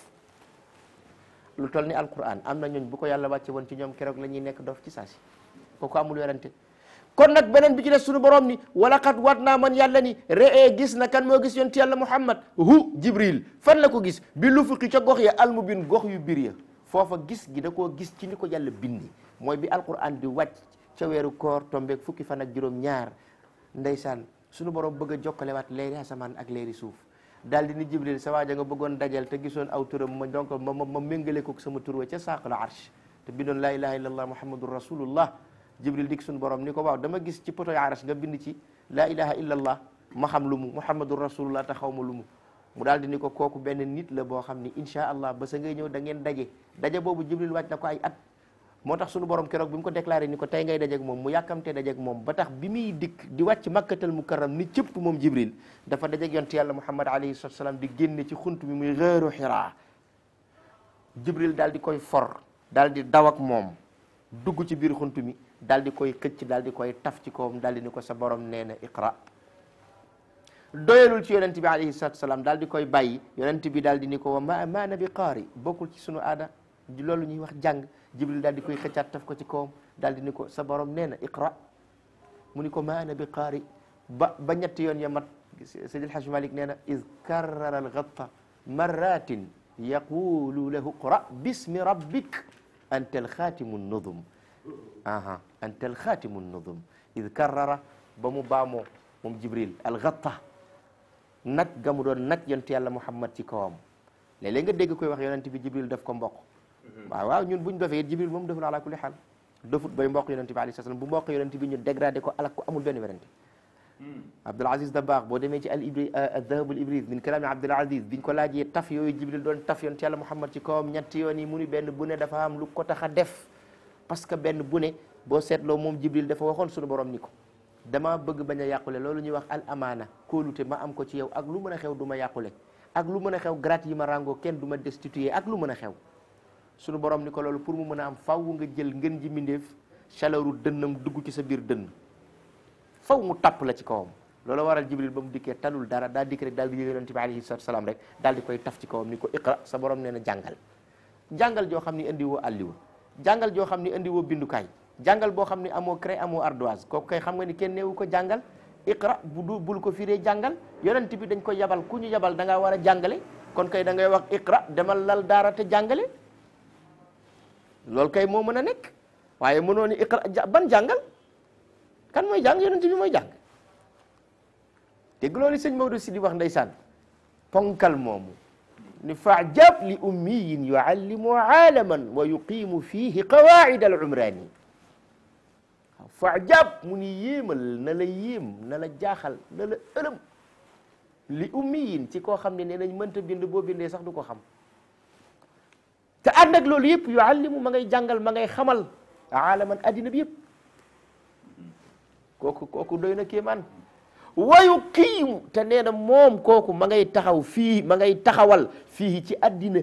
lu toll ni alquran am na ñooñ bu ko yàlla wàcce woon ci ñoom keroog la ñuy nekk dof ci saasi kooku amul werante kon nag beneen bi ci des sunu borom ni walaqad wat naa man yàlla ni re'ee gis na kan moo gis yonent yàlla muhammad hu jibril fan la ko gis bi lu fuqi ca gox ya almubin gox yu bir ya foofa gis gi da koo gis ci ni ko yàlla bindi mooy bi alquran di wàcc ca weeru koor tombeeg fukki fan ak juróom ñaar ndeysaan sunu borom bëgg a jokkalewaat leeri asamaan ak leeri suuf daal di ni jibril sa waaja nga bëggoon dajal te gisoon aw turam ma donc ma ma ma méngale ko sama tur wa ca saaqal arsh te bindoon laa ilaha illallah muhammadun rasulullah jibril dik sunu borom ni ko waaw dama gis ci poto arsh nga bind ci laa ilaha illallah ma xam lu mu muhammadun rasulullah te xaw ma lu mu mu daal di ni ko kooku benn nit la boo xam ni insha allah ba sa ngay ñëw da ngeen daje daje boobu jibril wàcc na ko ay at moo tax sunu borom keroog bi mu ko déclaré ni ko tey ngay dajeeg moom mu yàkkamte dajeeg moom ba tax bi muy dikk di wàcc makkatal mukarram ni cëpp moom jibril dafa dajeeg yonte yàlla muhammad alayhi salatu salaam di génne ci xunt mi muy xeeru xiraa jibril daal di koy for daal di daw ak moom dugg ci biir xunt mi daal di koy xëcc daal di koy taf ci kawam daal di ni ko sa borom nee na iqra doyalul ci yonent bi alayhi salatu salaam daal di koy bàyyi yonent bi daal di ni ko wa ma maana bi qaari bokkul ci sunu aada loolu ñuy wax jàng jibril daal di koy xëccaat taf ko ci kawam daal di ni ko sa borom nee na iqra mu ni ko ma ana bi qaari ba ba ñetti yoon ya mat Seydi El Hadj Malick nee na iz karrara al-ghatta marratin yaqulu lahu iqra bismi rabbik anta al-khatimu nudum aha anta al-khatimu nudum iz karrara ba mu baamoo moom jibril al-ghatta nag ga mu doon nag yonent yàlla muhammad ci kawam léeg-léeg nga dégg koy wax yonent bi jibril daf ko mbokk waaw waaw ñun buñ dofee jibril moom deful ala kulli xaal dofut bay mbokk yonent bi alayhi salaam bu mbokk yonent bi ñu dégradé ko alak ko amul benn werante Abdul Aziz Dabakh boo demee ci al ibri adahab al ibris min kalaami Abdul Aziz biñ ko laajee taf yooyu jibril doon taf yonent yàlla muhammad ci kawam ñetti yoon yi mu ni benn bu ne dafa am lu ko tax a def parce que benn bu ne boo seetloo moom jibril dafa waxoon suñu borom ni ko dama bëgg bañ a yàqule loolu ñuy wax al amaana kóolute ma am ko ci yow ak lu mën a xew du ma yàqule ak lu mën a xew grade yi ma ràngoo kenn du ma destitué ak lu mën a xew suñu borom ni ko loolu pour mu mën a am faw nga jël ngën ji mindeef chaleuru dënnam dugg ci sa biir dënn faw mu tapp la ci kawam loolu waral jibril ba mu dikkee talul dara daal dikk rek daal di yëg yonent bi alayhi salatu salaam rek daal di koy taf ci kawam ni ko iqra sa borom nee na jàngal jàngal joo xam ni indi woo àlliwa jàngal joo xam ni indi woo bindukaay jàngal boo xam ni amoo craie amoo ardoise kooku kay xam nga ni kenn neewu ko jàngal iqra bu du bul ko firee jàngal yonent bi dañ ko yabal ku ñu yabal da ngaa war a jàngale kon kay da ngay wax iqra demal lal daara te jàngale loolu kay moo mën a nekk waaye mënoo ni iqra ban jàngal kan mooy jàng yonent bi mooy jàng dégg loolu sëñ Maodo si di wax ndeysaan ponkal moomu ni faajab li ummiyin yuallimu aalaman wa yuqimu fihi qawaid al umrani waaw faajab mu ni yéemal na la yéem na la jaaxal na la ëlëm li ummiyin ci koo xam ne nee nañ mënta bind boo bindee sax du ko xam te ànd ak loolu yëpp yuallimu ma ngay jàngal ma ngay xamal aalaman addina bi yëpp kooku kooku doy na kéemaan wa yuqiimu te nee na moom kooku ma ngay taxaw fii ma ngay taxawal fii ci addina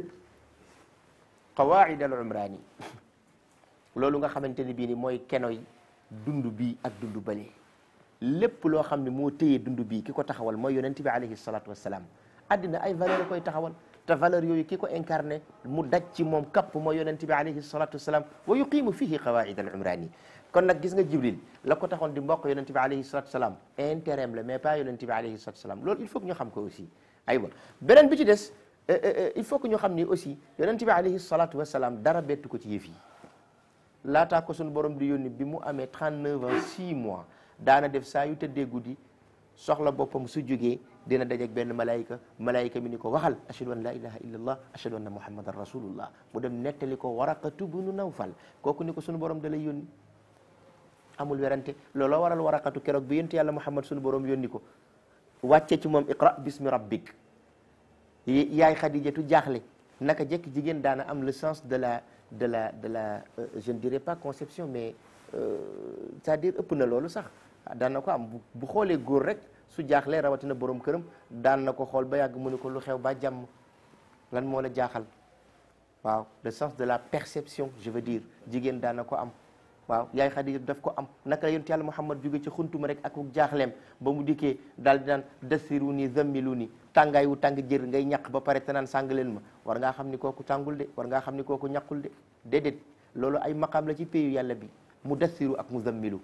qawaid al umrani loolu nga xamante ni bii ni mooy kenoy dund bii ak dund bële lépp loo xam ne moo téye dund bii ki ko taxawal mooy yonent bi alayhi salatu wassalam addina ay valeur koy taxawal te valeur yooyu ki ko incarné mu daj ci moom kapp mooy yonent bi alayhi salatu wassalam wa yuqimu fihi qawaid al umrani kon nag gis nga jibril la ko taxoon di mbokk yonent bi alayhi salatu wassalam intérêt la mais pas yonent bi alayhi salatu wassalam loolu il faut que ñu xam ko aussi aywa beneen bi ci des il faut que ñu xam ni aussi yonent bi alayhi salatu wassalam dara bettu ko ci yëf yi laataa ko suñu borom di yónni bi mu amee 39 ans 6 mois daana def saa yu tëddee guddi soxla boppam su jógee dina dajeeg benn malayka malayka mi ni ko waxal ashhadu an la ilaha illa allah ashhadu anna muhammadan rasulullah mu dem nettali ko waraqatu bunu nawfal kooku ni ko suñu borom da lay yónni amul werante looloo waral waraqatu keroog bi yonent yàlla muhammad suñu borom yónni ko wàcce ci moom iqra bismi rabbik yaay xadijatu jaaxle naka jekk jigéen daana am le sens de la de la de la euh, je ne dirais pas conception mais euh, c'est-à-dire ëpp na loolu sax daan na ko am bu bu xoolee góor rek su jaaxlee rawatina borom këram daan na ko xool ba yàgg mu ne ko lu xew ba jàmm lan moo la jaaxal waaw le sens de la perception je veux dire jigéen daan na ko am waaw yaay Xadija daf ko am naka la yonent yàlla Muhammad jóge ci xuntuma rek ak jaaxleem ba mu dikkee daal di naan dasiru ni zammilu ni tàngaay wu tàng jër ngay ñaq ba pare te naan sàng leen ma war ngaa xam ni kooku tàngul de war ngaa xam ni kooku ñaqul de déedéet loolu ay maqaam la ci péyu yàlla bi mu dasiru ak mu zammilu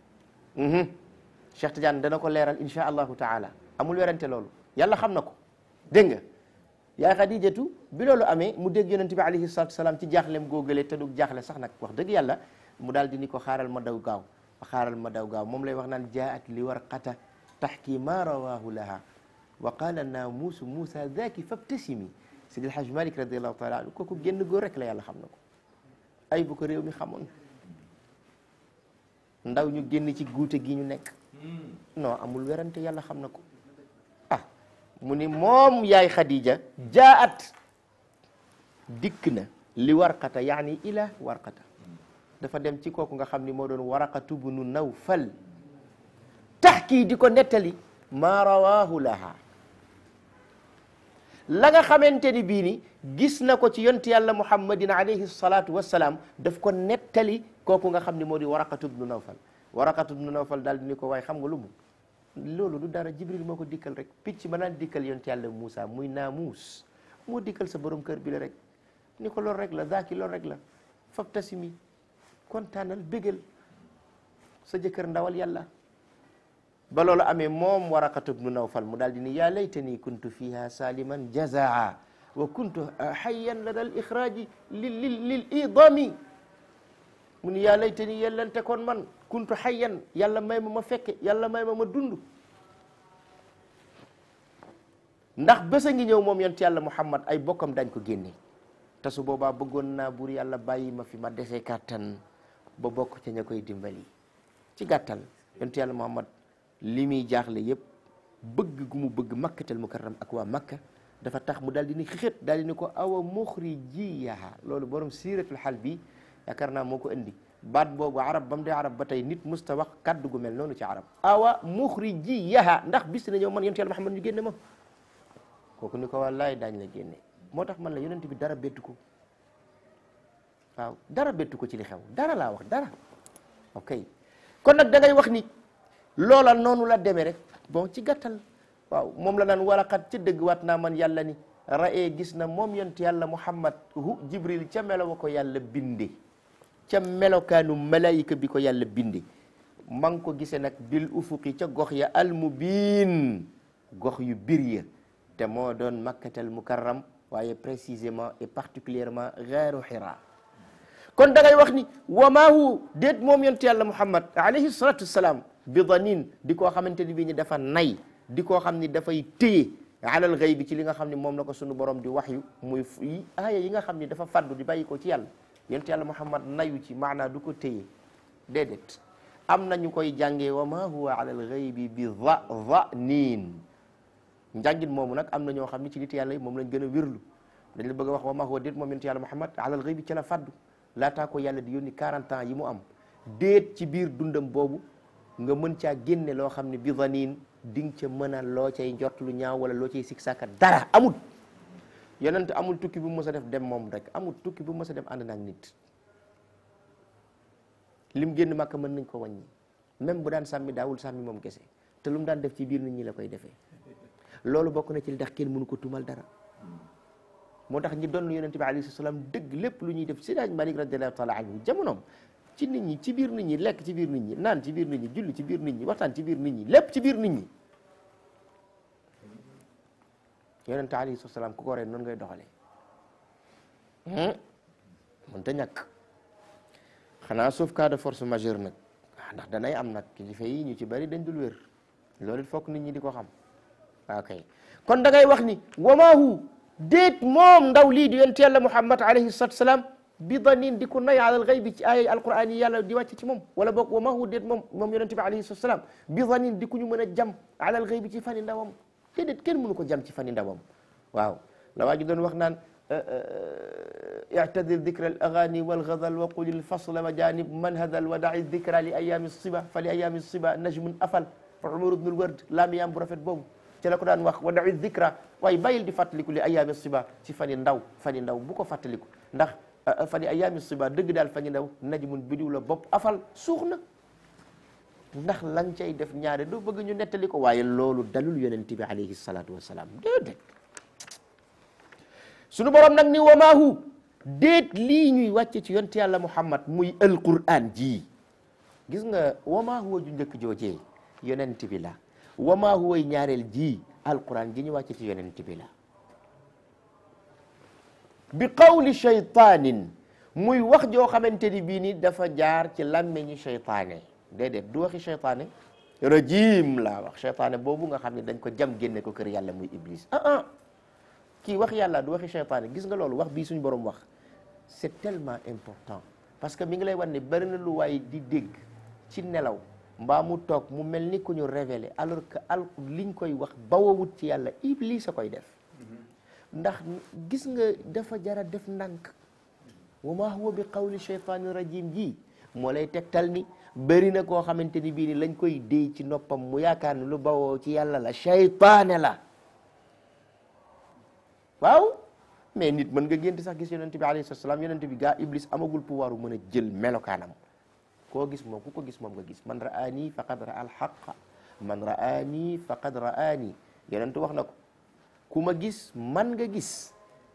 Cheikh Tidiane dana ko leeral insha allahu taala amul werante loolu yàlla xam na ko dégg nga yaay Xadijatu bi loolu amee mu dégg yonent bi alayhi salatu salaam ci jaaxleem góogale te du jaaxle sax nag wax dëgg yàlla mu daal di ni ko xaaral ma daw gaaw xaaral ma daw gaaw moom lay wax naan jaat li warqata taxki ma rawahu laha wa qala naamuusu Muusa zaaki fabtasimi Sidi Alhaj Malik radiallahu taala anhu kooku génn góor rek la yàlla xam na ko ay bu ko réew mi xamoon ndaw ñu génn ci guute gi ñu nekk non amul werante yàlla xam na ko ah mu ni moom yaay Khadija jaat dikk na li warqata yaani ila warqata dafa dem ci kooku nga xam ni moo doon waraqatu bnu nawfal tax kii di ko nettali maa rawaahu laha la nga xamante ni bii ni gis na ko ci yonti yàlla muhammadin alayhi salatu wassalaam daf ko nettali kooku nga xam ni moo di waraqatu bnu nawfal waraqatu bnu nawfal daal di ni ko waaye xam nga lu mu loolu du dara jibril moo ko dikkal rek picc ma naan dikkal yonti yàlla Moussa muy naamuus moo dikkal sa borom kër bi la rek ni ko loolu rek la zaaki loolu rek la fab tasimi kontaanal bégal sa jëkkër ndawal yàlla ba loolu amee moom waraqatu bnu nawfal mu daal di ni yaa laytani kuntu fiha saliman jazaa wa kuntu hayyan lada al ixraaji lil lil lil idami mu ni yaa laytani yellante kon man kuntu hayyan yàlla may ma ma fekke yàlla may ma ma dund ndax bés a ngi ñëw moom yonent yàlla muhammad ay bokkam dañ ko génne te su boobaa bëggoon naa buur yàlla bàyyi ma fi ma desee kàttan ba bokk ca ña koy dimbali ci gàttal yonent yàlla muhammad li muy jaaxle yëpp bëgg gu mu bëgg makkatal mukarram ak waa makka dafa tax mu daal di ni xixét daal di ni ko awa muxrijiyaha loolu borom siiratul xal bi yaakaar naa moo ko indi baat boobu arab ba mu dee arab ba tey nit musta wax kaddu gu mel noonu ci arab awa muxrijiyaha ndax bis na ñëw man yonent yàlla muhammad ñu génne ma kooku ni ko wallaay daañ la génne moo tax man la yonent bi dara bettu ko waaw dara bettu ko ci li xew dara laa wax dara ok kon nag da ngay wax ni loola noonu la demee rek bon ci gàttal waaw moom la naan waraqat ci dëgg waat naa man yàlla ni ra'ee gis na moom yonent yàlla muhammad hu jibril ca melo wa ko yàlla binde ca melokaanu malaayika bi ko yàlla binde ma ngi ko gisee nag bil ufuqi ca gox ya almubiin gox yu bir ya te moo doon makkatal mukarram waaye précisément et particulièrement gaaru xira kon da ngay wax ni wa maa hu déet moom yonent yàlla muhammad alayhi salatu wassalam bi danin di koo xamante ni bii ni dafa nay di koo xam ni dafay téye alal gay bi ci li nga xam ni moom la ko sunu borom di wax yu muy aaya yi nga xam ni dafa faddu di bàyyi ko ci yàlla yonent yàlla muhammad nayu ci maanaa du ko téye déedéet am na ñu koy jàngee wa maa huwa alal gaybi bi da danin njàngin moomu nag am na ñoo xam ni ci nit yàlla yi moom lañ gën a wérlu dañ la bëgg a wax wa maa huwa déet moom yonent yàlla muhammad alal gaybi ci la faddu laataa ko yàlla di yónni 40 ans yi mu am déet ci biir dundam boobu nga mën caa génne loo xam ne bi danin di nga ca mën a loo cay njort lu ñaaw wala loo cay sik sàkka dara amul yonent amul tukki bu mës a def dem moom rek amul tukki bu mës a dem ànd naag nit lim génn màkk mën nañ ko wàññi même bu daan sàmmi daawul sàmmi moom kese te lu mu daan def ci biir nit ñi la koy defee loolu bokk na ci li tax kenn mënu ko tuumal dara moo tax ñi doon yonente bi alayhi salaam dëgg lépp lu ñuy def Seydi Malik radiallahu taala anhu jamonoom ci nit ñi ci biir nit ñi lekk ci biir nit ñi naan ci biir nit ñi julli ci biir nit ñi waxtaan ci biir nit ñi lépp ci biir nit ñi yonente alayhi salaam ku ko ree noonu ngay doxalee mënta ñàkk xanaa sauf cas de force majeure nag ndax danay am nag kilifa yi ñu ci bari dañ dul wér loolu it fokk nit ñi di ko xam ok kon da ngay wax ni wamaahu déet moom ndaw lii di yonent yàlla muhammad alayhi salatu salaam bi danin di ko nay alal xaybi ci ay alquran yi yàlla di wàcc ci moom wala boog wamaahu déet moom moom yonent bi alayhi salatu salaam bi danin di ku ñu mën a jam alal xaybi ci fani ndawam déedéet kenn mënu ko jam ci fani ndawam waaw la waa ji doon wax naan اعتذر ذكر الاغاني والغزل وقل الفصل وجانب من هذل ودع الذكرى لايام الصبا فلايام الصبا نجم افل فعمر بن الورد لام يام bu rafet boobu ci la ko daan wax wada'i dhikra waaye bàyyil di fàttaliku li ayaami siba ci fani ndaw fani ndaw bu ko fàttaliku ndax fani ayaami siba dëgg daal fani ndaw najmun bidiw la bopp afal suux na ndax lan cay def ñaare doo bëgg ñu nettali ko waaye loolu dalul yonent bi alayhi salatu wasalaam déedéet sunu borom nag ni wamaahu déet lii ñuy wàcce ci yonte yàlla muhammad muy alquran ji gis nga wamaahu ju njëkk joojee yonent bi la wamaahu way ñaareel ji alquran ji ñu wàcce ci yonent bi la bi qawli shaytaanin muy wax joo xamante ni bii ni dafa jaar ci làmmeñu shaytaane déedéet du waxi shaytaane rajim laa wax shaytaane boobu nga xam ne dañ ko jam génne ko kër yàlla muy iblis ah ah kii wax yàlla du waxi shaytaane gis nga loolu wax bii suñ borom wax c'est tellement important parce que mi ngi lay wan ne bari na lu waay di dégg ci nelaw mbaa mu toog mu mel ni ku ñu révélé alors que al liñ koy wax bawawut ci yàlla iblis a koy def ndax gis nga dafa jara def ndànk wa ma huwa bi qawli shaytaani rajim ji moo lay tegtal ni bëri na koo xamante ni bii ni lañ koy déy ci noppam mu yaakaar ni lu bawoo ci yàlla la shaytaane la waaw mais nit mën nga gént sax gis yonent bi alayhi salaam yonent bi gaa iblis amagul pouvoir bu mën a jël melokaanam koo gis moom ku ko gis moom nga gis man ra'ani faqad ra'a al-haqqa man ra'ani faqad ra'ani yonent wax na ko ku ma gis man nga gis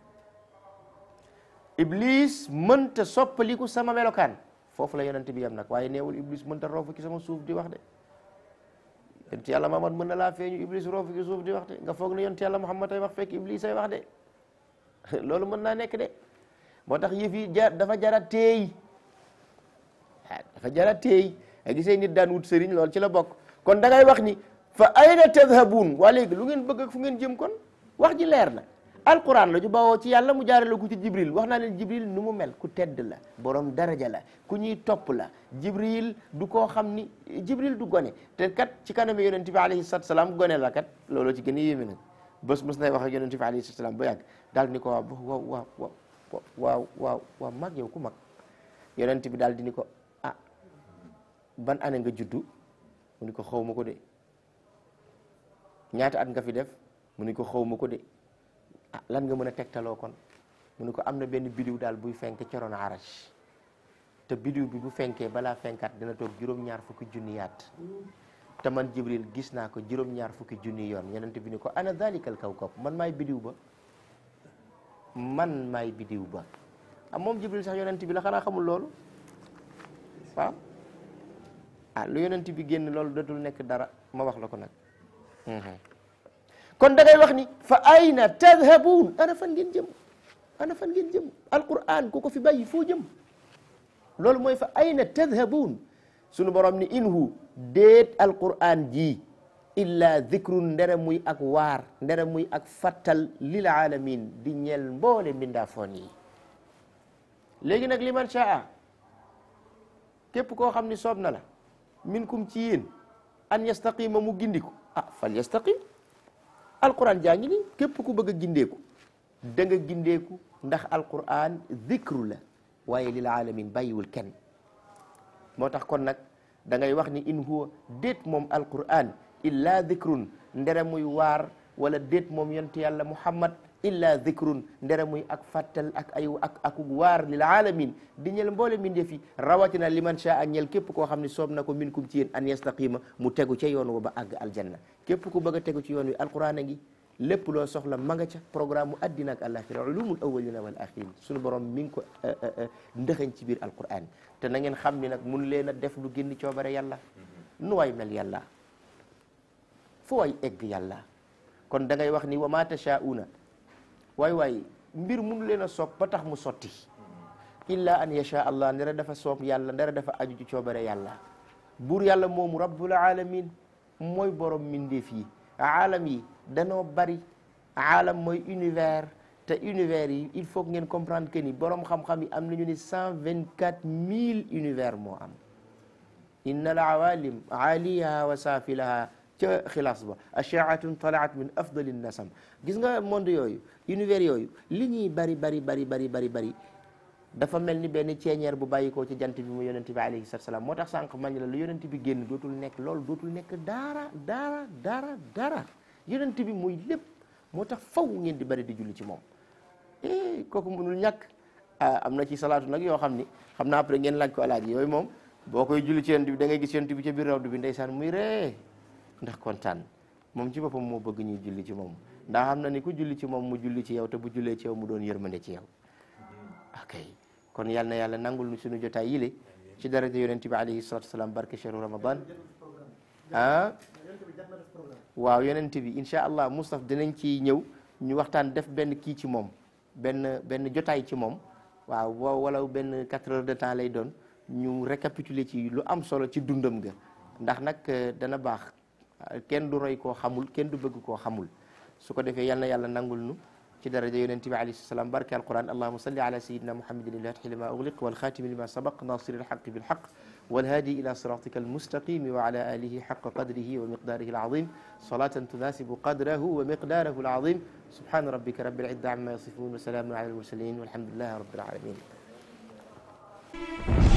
iblis mënta soppaliku sama melokaan foofu la yonent bi yam nag waaye neewul iblis mënta roofu ci sama suuf di wax de yonent yàlla Muhammad mën na laa feeñu iblis roofu ci suuf di wax de nga foog ne yonent yàlla Muhammad ay wax fekk iblis ay wax de loolu mën naa nekk de moo tax yëf yi ja dafa jara teey ah dafa jara teey a gisee nit daan wut sëriñ loolu ci la bokk kon da ngay wax ni fa ayna tadhabun waa léegi lu ngeen bëgg ak fu ngeen jëm kon wax ji leer na alquran la ju bawoo ci yàlla mu jaarale ko ci jibril wax naa leen jibril nu mu mel ku tedd la borom daraja la ku ñuy topp la jibril du koo xam ni jibril du gone te kat ci kanam yonent bi alayhi salatu salaam gone la kat looloo ci gën a yéeme nag bés mos nay wax ak yonent bi alayhi salatu salaam ba yàgg daal ni ko waaw waaw waaw waaw waaw waaw waaw mag yow ku mag yonent bi daal di ni ko ah ban année nga juddu mu ni ko xaw ma ko de ñaata at nga fi def mu ni ko xaw ma ko de ah lan nga mën a tegtaloo kon mu ni ko am na benn bidiw daal buy fenk coroon arash te bidiw bi bu fenkee balaa fenkaat dina toog juróom-ñaar fukki junni yaat te man jibril gis naa ko juróom-ñaar fukki junni yoon yonent bi ni ko ana dalikal kawkab man maay bidiw ba man maay bidiw ba ah moom jibril sax yonent bi la xanaa xamul loolu waaw ah lu yonent bi génn loolu dootul nekk dara ma wax la ko nag kon da ngay wax ni fa ayna tadhabun ana fan ngeen jëm ana fan ngeen jëm alquran ku ko fi bàyyi foo jëm loolu mooy fa ayna tadhabun sunu borom ni inhu déet alquran ji illa dhikrun ndere muy ak waar ndere muy ak fattal lil alamin di ñeel mboole mbindaafoon yi léegi nag liman shaa képp koo xam ni soob na la minkum ci yéen an yastaqima mu gindiku ah fal yastaqim alquran jaa ngi ni képp ku bëgg a gindeeku da nga gindeeku ndax alquran dhikru la waaye lil alamin bàyyiwul kenn moo tax kon nag da ngay wax ni in huwa déet moom alquran illa dhikrun ndere muy waar wala déet moom yonte yàlla muhammad illa dhikrun ndere muy ak fàttal ak ay ak ak waar lil alamin di ñel mboole mbindeef yi rawatina liman shaa ñel képp koo xam ne soob na ko min kum ci yéen an yastaqima mu tegu ca yoon wa ba àgg aljanna képp ku bëgg a tegu ci yoon wi alquran a ngi lépp loo soxla ma nga ca programme mu addina ak alaxira ulumul awalina wal axirin suñu borom mi ngi ko ndëxañ ci biir alquran te na ngeen xam ni nag mun leen a def lu génn coobare yàlla nu waay mel yàlla fu waay egg yàlla kon da ngay wax ni wa ma tashauna waay waay mbir mun leen a soob ba tax mu sotti illa an yasha allah ndera dafa soob yàlla ndera dafa aju ci coobare yàlla buur yàlla moomu rabbul alamin mooy borom mindeef yi aalam yi danoo bari aalam mooy univers te univers yi il faut que ngeen comprendre que ni borom xam-xam yi am nañu ni cent vingt quatre mille univers moo am inna al awalim aaliyaha wa saafilaha ca xilaas ba ashaatun talaat min afdali nasam gis nga monde yooyu univers yooyu li ñuy bari bari bari bari bari bari dafa mel ni benn ceeñeer bu bàyyi ko ci jant bi mu yonent bi alayhi salatu salaam moo tax sànq mañ la lu yonent bi génn dootul nekk loolu dootul nekk dara dara dara dara yonent bi muy lépp moo tax faw ngeen di bari di julli ci moom eh kooku mënul ñàkk ah am na ci salaatu nag yoo xam ni xam naa après ngeen laaj ko alaaji yooyu moom boo koy julli ci yonent bi da ngay gis yonent bi ca biir rawdu bi ndeysaan muy ree ndax kontaan moom ci boppam moo bëgg ñuy julli ci moom ndax xam na ni ku julli ci moom mu julli ci yow te bu jullee ci yow mu doon yërmande ci yow ok kon yal na yàlla nangul nu suñu jotaay yile ci daraja yonent bi alayhi salatu wasalaam barke chehru ramadan ah waaw yonent bi incha allah Moustapha dinañ ci ñëw ñu waxtaan def benn kii ci moom benn benn jotaay ci moom waaw wa wala benn quatre heures de temps lay doon ñu récapituler ci lu am solo ci dundam ga ndax nag dana baax kenn du roy koo xamul kenn du bëgg koo xamul su ko defee yal na yàlla nangul nu ci daraja yonent bi alayhi salaam barke alquran allahuma salli ala sayidina muhammadin ilfatixi lima ugliq walxatimi lima sabaq nasiri alxaqi bilxaq والهادي إلى صراطك المستقيم وعلى آله حق قدره ومقداره العظيم صلاة تناسب قدره ومقداره العظيم سبحان ربك رب العزة عما يصفون وسلام على المرسلين والحمد لله رب العالمين